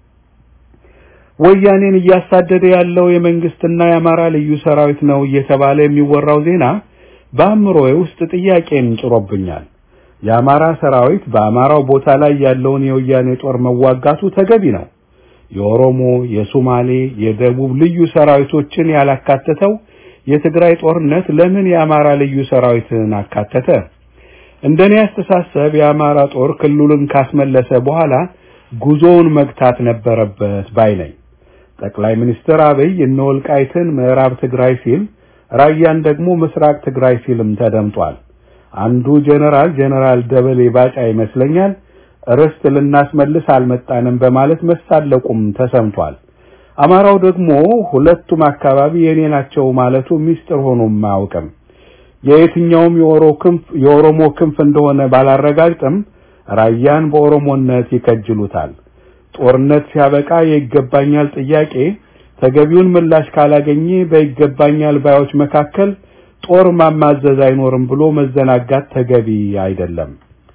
ወያኔን እያሳደደ ያለው የመንግስትና የአማራ ልዩ ሰራዊት ነው እየተባለ የሚወራው ዜና በአእምሮዬ ውስጥ ጥያቄን ጭሮብኛል። የአማራ ሰራዊት በአማራው ቦታ ላይ ያለውን የወያኔ ጦር መዋጋቱ ተገቢ ነው። የኦሮሞ፣ የሶማሌ፣ የደቡብ ልዩ ሰራዊቶችን ያላካተተው የትግራይ ጦርነት ለምን የአማራ ልዩ ሰራዊትን አካተተ? እንደኔ አስተሳሰብ የአማራ ጦር ክልሉን ካስመለሰ በኋላ ጉዞውን መግታት ነበረበት ባይ ነኝ። ጠቅላይ ሚኒስትር አብይ እነ ወልቃይትን ምዕራብ ትግራይ ሲል ራያን ደግሞ ምስራቅ ትግራይ ሲልም ተደምጧል። አንዱ ጀነራል ጀነራል ደበሌ ባጫ ይመስለኛል ርስት ልናስመልስ አልመጣንም በማለት መሳለቁም ተሰምቷል። አማራው ደግሞ ሁለቱም አካባቢ የኔ ናቸው ማለቱ ሚስጥር ሆኖም አያውቅም። የየትኛውም የኦሮሞ ክንፍ እንደሆነ ባላረጋግጥም ራያን በኦሮሞነት ይከጅሉታል። ጦርነት ሲያበቃ የይገባኛል ጥያቄ ተገቢውን ምላሽ ካላገኘ በይገባኛል ባዮች መካከል ጦር ማማዘዝ አይኖርም ብሎ መዘናጋት ተገቢ አይደለም።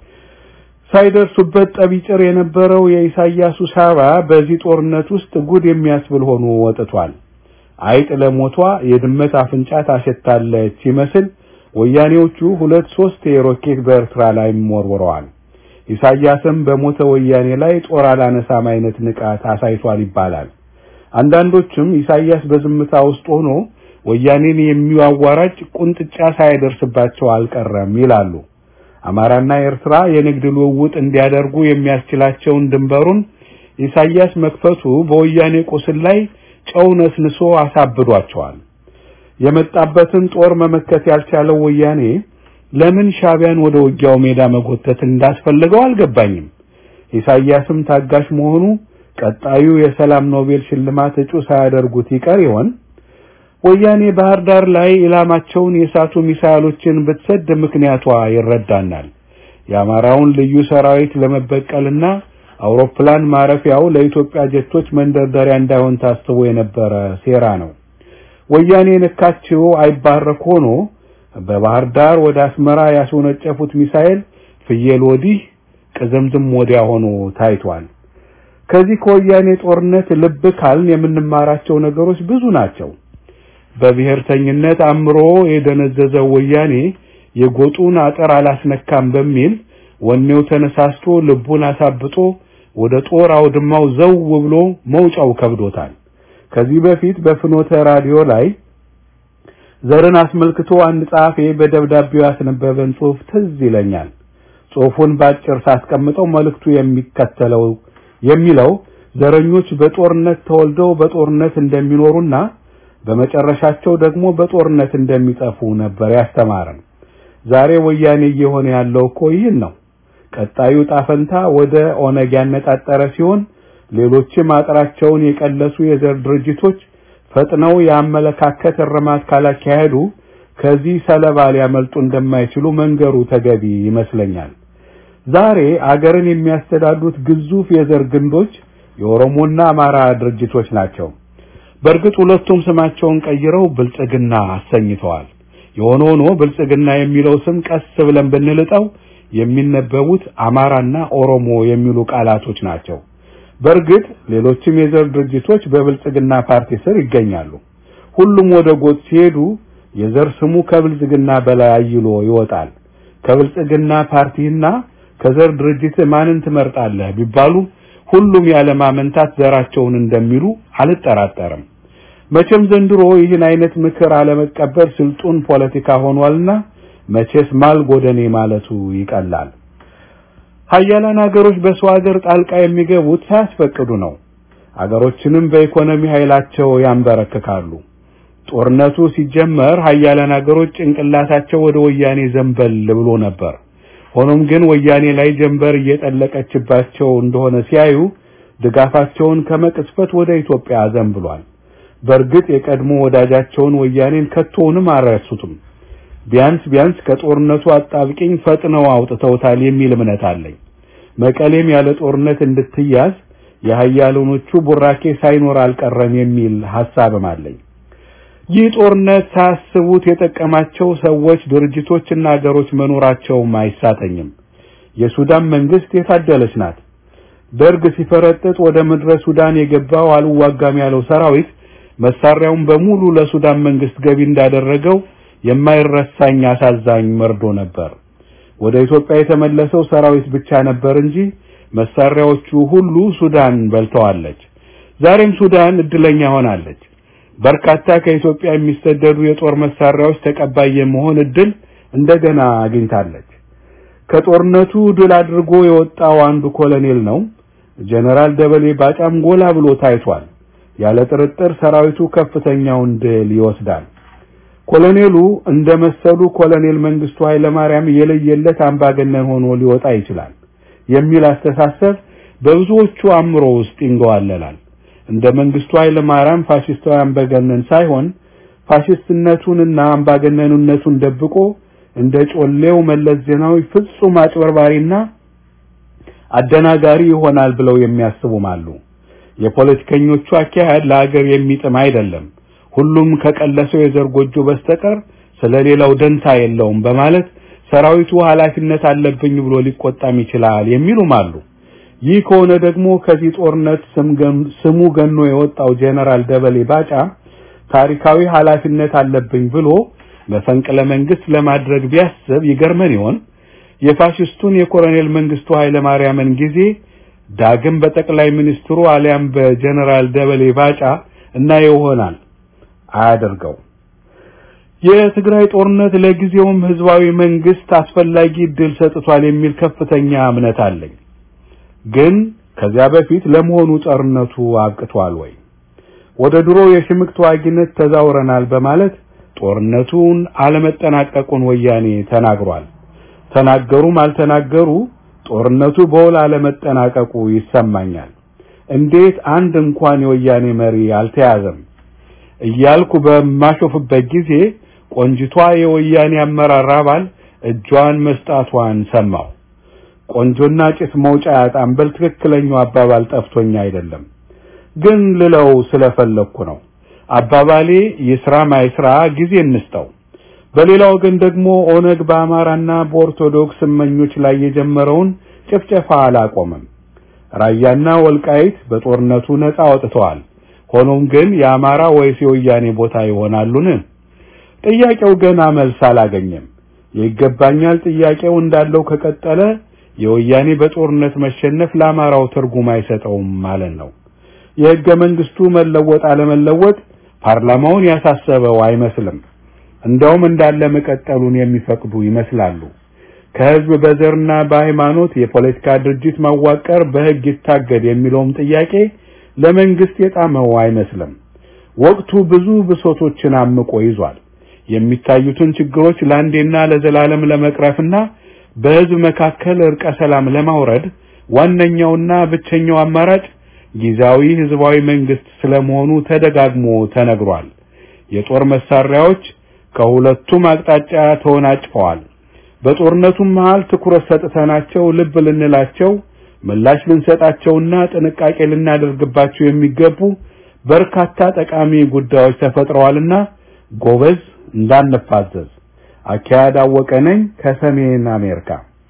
ሳይደርሱበት ጠቢጭር የነበረው የኢሳያሱ ሳባ በዚህ ጦርነት ውስጥ ጉድ የሚያስብል ሆኖ ወጥቷል። አይጥ ለሞቷ የድመት አፍንጫ ታሸታለች ሲመስል ወያኔዎቹ ሁለት ሶስት የሮኬት በኤርትራ ላይ ወርውረዋል። ኢሳያስም በሞተ ወያኔ ላይ ጦር አላነሳም አይነት ንቃት አሳይቷል ይባላል። አንዳንዶችም ኢሳያስ በዝምታ ውስጥ ሆኖ ወያኔን የሚያዋራጭ ቁንጥጫ ሳይደርስባቸው አልቀረም ይላሉ። አማራና ኤርትራ የንግድ ልውውጥ እንዲያደርጉ የሚያስችላቸውን ድንበሩን ኢሳያስ መክፈቱ በወያኔ ቁስል ላይ ጨው ነስንሶ አሳብዷቸዋል። የመጣበትን ጦር መመከት ያልቻለው ወያኔ ለምን ሻቢያን ወደ ውጊያው ሜዳ መጎተት እንዳስፈልገው አልገባኝም። ኢሳያስም ታጋሽ መሆኑ ቀጣዩ የሰላም ኖቤል ሽልማት እጩ ሳያደርጉት ይቀር ይሆን? ወያኔ ባህር ዳር ላይ ኢላማቸውን የሳቱ ሚሳይሎችን ብትሰድ ምክንያቷ ይረዳናል። የአማራውን ልዩ ሰራዊት ለመበቀልና አውሮፕላን ማረፊያው ለኢትዮጵያ ጀቶች መንደርደሪያ እንዳይሆን ታስቦ የነበረ ሴራ ነው። ወያኔ ነካችው አይባረክ ሆኖ በባህር ዳር ወደ አስመራ ያስወነጨፉት ሚሳኤል ፍየል ወዲህ ቅዝምዝም ወዲያ ሆኖ ታይቷል። ከዚህ ከወያኔ ጦርነት ልብ ካልን የምንማራቸው ነገሮች ብዙ ናቸው። በብሔርተኝነት አምሮ የደነዘዘው ወያኔ የጎጡን አጥር አላስነካም በሚል ወኔው ተነሳስቶ ልቡን አሳብጦ ወደ ጦር አውድማው ዘው ብሎ መውጫው ከብዶታል። ከዚህ በፊት በፍኖተ ራዲዮ ላይ ዘርን አስመልክቶ አንድ ጸሐፊ በደብዳቤው ያስነበበን ጽሑፍ ትዝ ይለኛል። ጽሑፉን ባጭር ሳስቀምጠው መልእክቱ የሚከተለው የሚለው ዘረኞች በጦርነት ተወልደው በጦርነት እንደሚኖሩና በመጨረሻቸው ደግሞ በጦርነት እንደሚጠፉ ነበር ያስተማረን። ዛሬ ወያኔ እየሆነ ያለው እኮ ይህን ነው። ቀጣዩ ጣፈንታ ወደ ኦነግ ያነጣጠረ ሲሆን ሌሎችም አጥራቸውን የቀለሱ የዘር ድርጅቶች ፈጥነው የአመለካከት እርማት ካላካሄዱ ከዚህ ሰለባ ሊያመልጡ እንደማይችሉ መንገሩ ተገቢ ይመስለኛል። ዛሬ አገርን የሚያስተዳድሩት ግዙፍ የዘር ግንዶች የኦሮሞና አማራ ድርጅቶች ናቸው። በእርግጥ ሁለቱም ስማቸውን ቀይረው ብልጽግና አሰኝተዋል። የሆነ ሆኖ ብልጽግና የሚለው ስም ቀስ ብለን ብንልጠው የሚነበቡት አማራና ኦሮሞ የሚሉ ቃላቶች ናቸው። በእርግጥ ሌሎችም የዘር ድርጅቶች በብልጽግና ፓርቲ ስር ይገኛሉ። ሁሉም ወደ ጎጥ ሲሄዱ የዘር ስሙ ከብልጽግና በላይ አይሎ ይወጣል። ከብልጽግና ፓርቲና ከዘር ድርጅት ማንን ትመርጣለህ ቢባሉ ሁሉም ያለማመንታት ዘራቸውን እንደሚሉ አልጠራጠርም። መቼም ዘንድሮ ይህን አይነት ምክር አለመቀበል ስልጡን ፖለቲካ ሆኗልና መቼስ ማል ጎደኔ ማለቱ ይቀላል። ሀያላን ሀገሮች በሰው ሀገር ጣልቃ የሚገቡት ሳያስፈቅዱ ነው። አገሮችንም በኢኮኖሚ ኃይላቸው ያንበረክካሉ። ጦርነቱ ሲጀመር ሀያላን ሀገሮች ጭንቅላታቸው ወደ ወያኔ ዘንበል ብሎ ነበር። ሆኖም ግን ወያኔ ላይ ጀንበር እየጠለቀችባቸው እንደሆነ ሲያዩ ድጋፋቸውን ከመቅስፈት ወደ ኢትዮጵያ ዘንብሏል። በእርግጥ የቀድሞ ወዳጃቸውን ወያኔን ከቶውንም አልረሱትም። ቢያንስ ቢያንስ ከጦርነቱ አጣብቂኝ ፈጥነው አውጥተውታል የሚል እምነት አለኝ። መቀሌም ያለ ጦርነት እንድትያዝ የሀያላኖቹ ቡራኬ ሳይኖር አልቀረም የሚል ሐሳብም አለኝ። ይህ ጦርነት ሳያስቡት የጠቀማቸው ሰዎች፣ ድርጅቶችና ሀገሮች መኖራቸውም አይሳተኝም። የሱዳን መንግስት የታደለች ናት። ደርግ ሲፈረጥጥ ወደ ምድረ ሱዳን የገባው አልዋጋም ያለው ሰራዊት መሳሪያውን በሙሉ ለሱዳን መንግስት ገቢ እንዳደረገው የማይረሳኝ አሳዛኝ መርዶ ነበር። ወደ ኢትዮጵያ የተመለሰው ሰራዊት ብቻ ነበር እንጂ መሳሪያዎቹ ሁሉ ሱዳን በልተዋለች። ዛሬም ሱዳን እድለኛ ሆናለች። በርካታ ከኢትዮጵያ የሚሰደዱ የጦር መሳሪያዎች ተቀባይ የመሆን እድል እንደገና አግኝታለች። ከጦርነቱ ድል አድርጎ የወጣው አንዱ ኮሎኔል ነው። ጀነራል ደበሌ ባጫም ጎላ ብሎ ታይቷል። ያለ ጥርጥር ሰራዊቱ ከፍተኛውን ድል ይወስዳል። ኮሎኔሉ እንደ መሰሉ ኮሎኔል መንግስቱ ኃይለማርያም የለየለት አምባገነን ሆኖ ሊወጣ ይችላል የሚል አስተሳሰብ በብዙዎቹ አእምሮ ውስጥ ይንገዋለላል። እንደ መንግስቱ ኃይለማርያም ፋሽስታዊ አምባገነን ሳይሆን ፋሽስትነቱንና አምባገነኑነቱን ደብቆ እንደ ጮሌው መለስ ዜናዊ ፍጹም አጭበርባሪና አደናጋሪ ይሆናል ብለው የሚያስቡም አሉ። የፖለቲከኞቹ አካሄድ ለሀገር የሚጥም አይደለም። ሁሉም ከቀለሰው የዘር ጎጆ በስተቀር ስለሌላው ደንታ የለውም በማለት ሰራዊቱ ኃላፊነት አለብኝ ብሎ ሊቆጣም ይችላል የሚሉም አሉ። ይህ ከሆነ ደግሞ ከዚህ ጦርነት ስሙ ገኖ የወጣው ጄኔራል ደበሌ ባጫ ታሪካዊ ኃላፊነት አለብኝ ብሎ መፈንቅለ መንግስት ለማድረግ ቢያስብ ይገርመን ይሆን? የፋሽስቱን የኮሎኔል መንግስቱ ኃይለ ማርያምን ጊዜ ዳግም በጠቅላይ ሚኒስትሩ አሊያም በጀነራል ደበሌ ባጫ እና ይሆናል አያደርገው። የትግራይ ጦርነት ለጊዜውም ህዝባዊ መንግስት አስፈላጊ እድል ሰጥቷል የሚል ከፍተኛ እምነት አለኝ። ግን ከዚያ በፊት ለመሆኑ ጦርነቱ አብቅቷል ወይ? ወደ ድሮ የሽምቅ ተዋጊነት ተዛውረናል በማለት ጦርነቱን አለመጠናቀቁን ወያኔ ተናግሯል። ተናገሩም አልተናገሩ ጦርነቱ በውል አለመጠናቀቁ ይሰማኛል። እንዴት አንድ እንኳን የወያኔ መሪ አልተያዘም እያልኩ በማሾፍበት ጊዜ ቆንጅቷ የወያኔ አመራር አባል እጇን መስጣቷን ሰማሁ። ቆንጆና ጭስ መውጫ ያጣም በል ትክክለኛው አባባል ጠፍቶኝ አይደለም፣ ግን ልለው ስለፈለኩ ነው። አባባሌ ይስራ ማይስራ ጊዜ እንስጠው። በሌላ ወገን ደግሞ ኦነግ በአማራና በኦርቶዶክስ እመኞች ላይ የጀመረውን ጭፍጨፋ አላቆመም። ራያና ወልቃይት በጦርነቱ ነፃ ወጥተዋል። ሆኖም ግን የአማራ ወይስ የወያኔ ቦታ ይሆናሉን? ጥያቄው ገና መልስ አላገኘም። ይገባኛል ጥያቄው እንዳለው ከቀጠለ የወያኔ በጦርነት መሸነፍ ለአማራው ትርጉም አይሰጠውም ማለት ነው። የህገ መንግስቱ መለወጥ አለመለወጥ ፓርላማውን ያሳሰበው አይመስልም። እንደውም እንዳለ መቀጠሉን የሚፈቅዱ ይመስላሉ። ከህዝብ በዘርና በሃይማኖት የፖለቲካ ድርጅት ማዋቀር በህግ ይታገድ የሚለውም ጥያቄ ለመንግስት የጣመው አይመስልም። ወቅቱ ብዙ ብሶቶችን አምቆ ይዟል። የሚታዩትን ችግሮች ለአንዴና ለዘላለም ለመቅረፍና በህዝብ መካከል እርቀ ሰላም ለማውረድ ዋነኛውና ብቸኛው አማራጭ ጊዜያዊ ህዝባዊ መንግስት ስለመሆኑ ተደጋግሞ ተነግሯል። የጦር መሳሪያዎች ከሁለቱም አቅጣጫ ተወናጭፈዋል። በጦርነቱም መሃል ትኩረት ሰጥተናቸው ልብ ልንላቸው ምላሽ ልንሰጣቸውና ጥንቃቄ ልናደርግባቸው የሚገቡ በርካታ ጠቃሚ ጉዳዮች ተፈጥረዋልና ጎበዝ እንዳንፋዘዝ። አካያድ አወቀ ነኝ ከሰሜን አሜሪካ።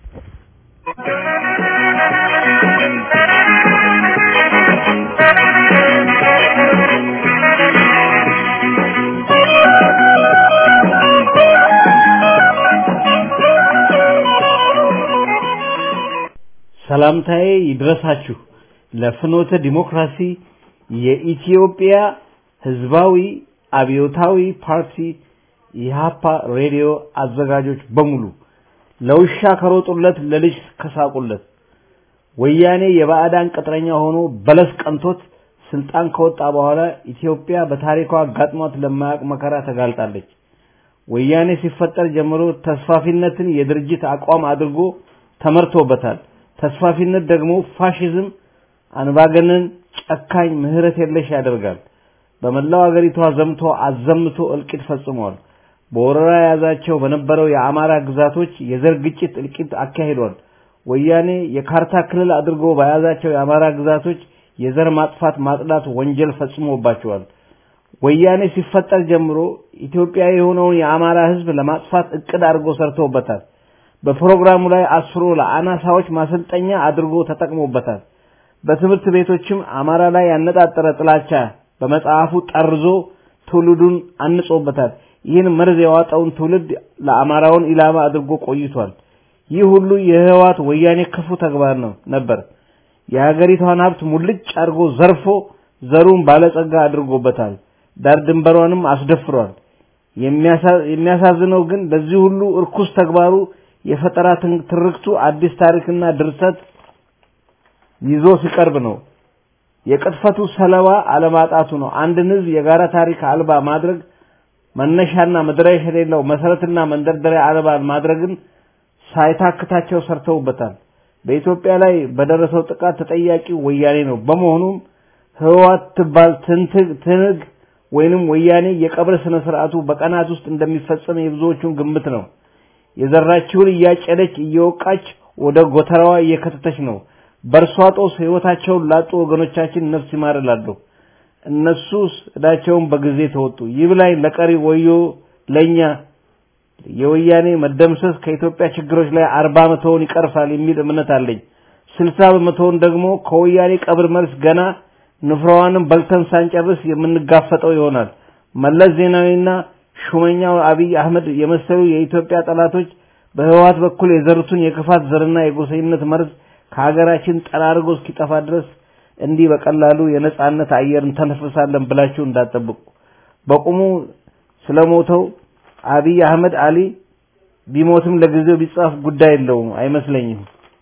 ሰላምታዬ ይድረሳችሁ ለፍኖተ ዲሞክራሲ የኢትዮጵያ ህዝባዊ አብዮታዊ ፓርቲ የሃፓ ሬዲዮ አዘጋጆች በሙሉ ለውሻ ከሮጡለት ለልጅ ከሳቁለት ወያኔ የባዕዳን ቅጥረኛ ሆኖ በለስ ቀንቶት ስልጣን ከወጣ በኋላ ኢትዮጵያ በታሪኳ አጋጥሟት ለማያውቅ መከራ ተጋልጣለች። ወያኔ ሲፈጠር ጀምሮ ተስፋፊነትን የድርጅት አቋም አድርጎ ተመርቶበታል። ተስፋፊነት ደግሞ ፋሽዝም፣ አንባገነን፣ ጨካኝ፣ ምህረት የለሽ ያደርጋል። በመላው አገሪቷ ዘምቶ አዘምቶ እልቂት ፈጽሟል። በወረራ የያዛቸው በነበረው የአማራ ግዛቶች የዘር ግጭት እልቂት አካሂዷል። ወያኔ የካርታ ክልል አድርጎ በያዛቸው የአማራ ግዛቶች የዘር ማጥፋት ማጽዳት ወንጀል ፈጽሞባቸዋል። ወያኔ ሲፈጠር ጀምሮ ኢትዮጵያ የሆነውን የአማራ ህዝብ ለማጥፋት እቅድ አድርጎ ሰርቶበታል። በፕሮግራሙ ላይ አስፍሮ ለአናሳዎች ማሰልጠኛ አድርጎ ተጠቅሞበታል። በትምህርት ቤቶችም አማራ ላይ ያነጣጠረ ጥላቻ በመጽሐፉ ጠርዞ ትውልዱን አንጾበታል። ይህን መርዝ የዋጠውን ትውልድ ለአማራውን ኢላማ አድርጎ ቆይቷል። ይህ ሁሉ የህወሓት ወያኔ ክፉ ተግባር ነው ነበር። የሀገሪቷን ሀብት ሙልጭ አድርጎ ዘርፎ ዘሩን ባለጸጋ አድርጎበታል። ዳር ድንበሯንም አስደፍሯል። የሚያሳዝነው ግን ለዚህ ሁሉ እርኩስ ተግባሩ የፈጠራ ትርክቱ አዲስ ታሪክና ድርሰት ይዞ ሲቀርብ ነው። የቅጥፈቱ ሰለባ አለማጣቱ ነው። አንድን ህዝብ የጋራ ታሪክ አልባ ማድረግ መነሻና መድረሻ የሌለው መሰረትና መንደርደሪያ አልባ ማድረግን ሳይታክታቸው ሰርተውበታል። በኢትዮጵያ ላይ በደረሰው ጥቃት ተጠያቂው ወያኔ ነው። በመሆኑም ህወሓት ትባል ትንትግ ትንግ ወይንም ወያኔ የቀብር ስነ ስርዓቱ በቀናት ውስጥ እንደሚፈጸም የብዙዎቹን ግምት ነው። የዘራችውን እያጨደች እየወቃች ወደ ጎተራዋ እየከተተች ነው። በእርሷ ጦስ ህይወታቸውን ላጡ ወገኖቻችን ነፍስ ይማር እላለሁ። እነሱስ እዳቸውን በጊዜ ተወጡ። ይብላኝ ለቀሪ ወዮ ለኛ የወያኔ መደምሰስ ከኢትዮጵያ ችግሮች ላይ አርባ በመቶውን ይቀርፋል የሚል እምነት አለኝ። ስልሳ በመቶውን ደግሞ ከወያኔ ቀብር መልስ ገና ንፍራዋንም በልተን ሳንጨርስ የምንጋፈጠው ይሆናል። መለስ ዜናዊና ሹመኛው አብይ አህመድ የመሰሉ የኢትዮጵያ ጠላቶች በህወሓት በኩል የዘሩትን የክፋት ዘርና የጎሰኝነት መርዝ ከሀገራችን ጠራርጎ እስኪጠፋ ድረስ እንዲህ በቀላሉ የነጻነት አየር እንተነፍሳለን ብላችሁ እንዳትጠብቁ። በቁሙ ስለሞተው አብይ አህመድ አሊ ቢሞትም ለጊዜው ቢጻፍ ጉዳይ የለውም አይመስለኝም።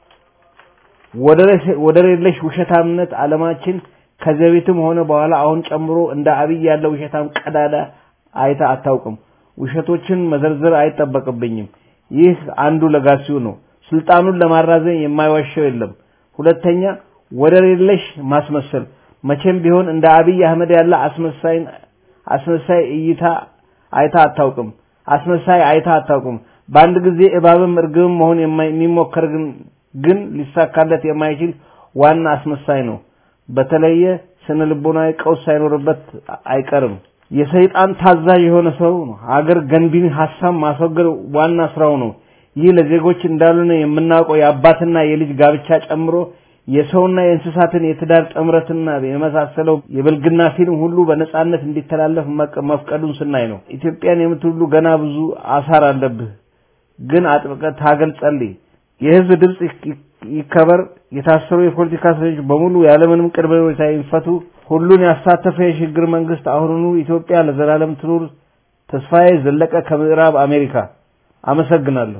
ወደር የለሽ ውሸታምነት ዓለማችን ከዚህ በፊትም ሆነ በኋላ አሁን ጨምሮ እንደ አብይ ያለ ውሸታም ቀዳዳ አይታ አታውቅም። ውሸቶችን መዘርዘር አይጠበቅብኝም። ይህ አንዱ ለጋሲው ነው። ስልጣኑን ለማራዘም የማይዋሸው የለም። ሁለተኛ ወደር የለሽ ማስመሰል መቼም ቢሆን እንደ አብይ አህመድ ያለ አስመሳይን አስመሳይ እይታ አይታ አታውቅም። አስመሳይ አይታ አታውቅም። በአንድ ጊዜ እባብም እርግብም መሆን የሚሞከር ግን ግን ሊሳካለት የማይችል ዋና አስመሳይ ነው። በተለየ ስነ ልቦናዊ ቀውስ ሳይኖርበት አይቀርም። የሰይጣን ታዛዥ የሆነ ሰው ነው። ሀገር ገንቢን ሀሳብ ማስወገድ ዋና ስራው ነው። ይህ ለዜጎች እንዳልሆነ የምናውቀው የአባትና የልጅ ጋብቻ ጨምሮ የሰውና የእንስሳትን የትዳር ጥምረትና የመሳሰለው የብልግና ፊልም ሁሉ በነጻነት እንዲተላለፍ መፍቀዱን ስናይ ነው። ኢትዮጵያን የምትውሉ ገና ብዙ አሳር አለብህ። ግን አጥብቀህ ታገል፣ ጸልይ። የህዝብ ድምጽ ይከበር። የታሰሩ የፖለቲካ እስረኞች በሙሉ ያለምንም ቅድመ ሁኔታ ይፈቱ። ሁሉን ያሳተፈ የሽግግር መንግስት አሁኑኑ ኢትዮጵያ ለዘላለም ትኑር። ተስፋዬ ዘለቀ ከምዕራብ አሜሪካ። አመሰግናለሁ።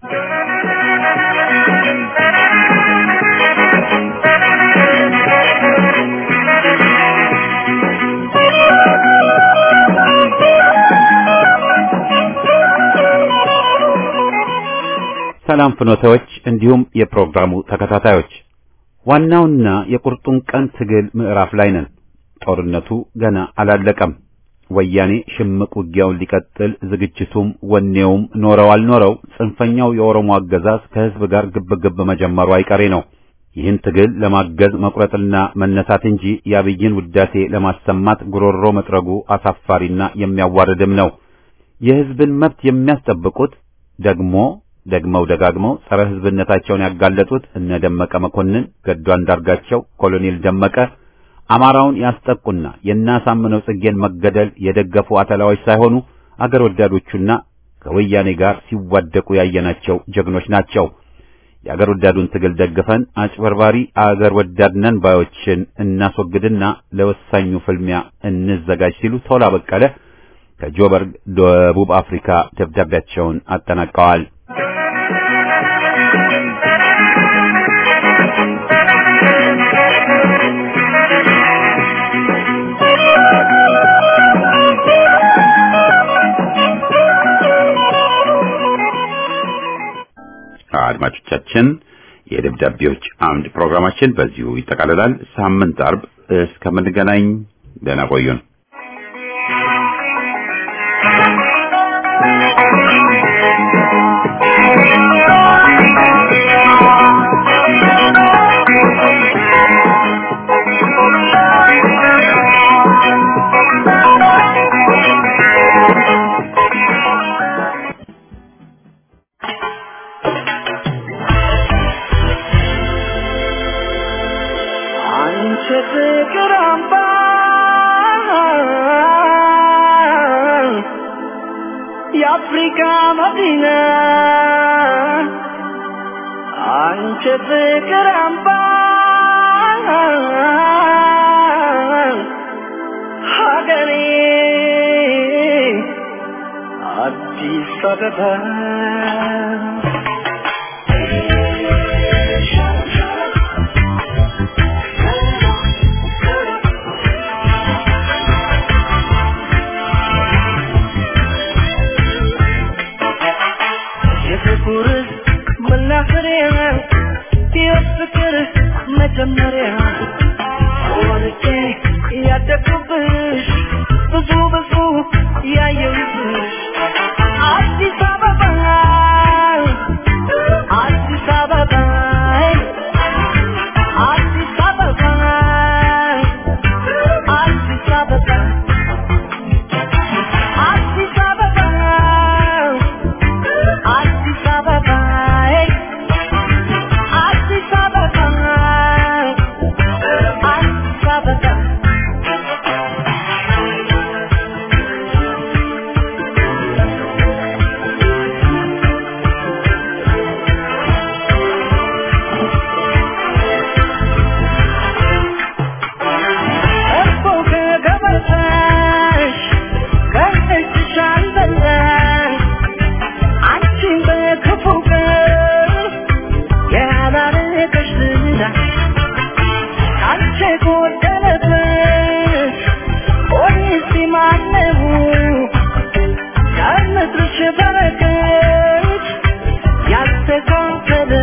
ሰላም ፍኖታዎች፣ እንዲሁም የፕሮግራሙ ተከታታዮች ዋናውና የቁርጡን ቀን ትግል ምዕራፍ ላይ ነን። ጦርነቱ ገና አላለቀም። ወያኔ ሽምቅ ውጊያውን ሊቀጥል ዝግጅቱም ወኔውም ኖረው አልኖረው ጽንፈኛው የኦሮሞ አገዛዝ ከህዝብ ጋር ግብግብ መጀመሩ አይቀሬ ነው። ይህን ትግል ለማገዝ መቁረጥና መነሳት እንጂ የአብይን ውዳሴ ለማሰማት ጉሮሮ መጥረጉ አሳፋሪና የሚያዋርድም ነው። የህዝብን መብት የሚያስጠብቁት ደግሞ ደግመው ደጋግመው ጸረ ህዝብነታቸውን ያጋለጡት እነ ደመቀ መኮንን፣ ገዱ አንዳርጋቸው፣ ኮሎኔል ደመቀ አማራውን ያስጠቁና የናሳምነው ጽጌን መገደል የደገፉ አተላዎች ሳይሆኑ አገር ወዳዶቹና ከወያኔ ጋር ሲዋደቁ ያየናቸው ጀግኖች ናቸው። የአገር ወዳዱን ትግል ደግፈን አጭበርባሪ አገር ወዳድ ነን ባዮችን እናስወግድና ለወሳኙ ፍልሚያ እንዘጋጅ ሲሉ ቶላ በቀለ ከጆበርግ ደቡብ አፍሪካ ደብዳቤያቸውን አጠናቀዋል። አድማጮቻችን የደብዳቤዎች አምድ ፕሮግራማችን በዚሁ ይጠቃልላል። ሳምንት አርብ እስከምንገናኝ ደህና ቆዩን። አንቺ ፍቅር አምባ የአፍሪካ መዲና አንቺ ፍቅር አምባ ሀገሬ አዲስ አበባ የፍቅር መናኸሪያ የፍቅር መጀመሪያ ወልጄ ያደግኩብሽ ብዙ ብዙ ያየሁብሽ አዲስ አበባ አዲስ አበባ አዲስ አበባ አዲስ አበባ አዲስ አበባ አዲስ አበባ አዲስ አበባ አዲስ አበባ እኮ ከገበታሽ ከእጅሽ አልበላሽ አንቺን በክፉ ቀን ያላረገሽ ዝና አንቺ ጎደለበት ፖሊሲ ማነው ከምድርሽ በረከት ያስተካከለ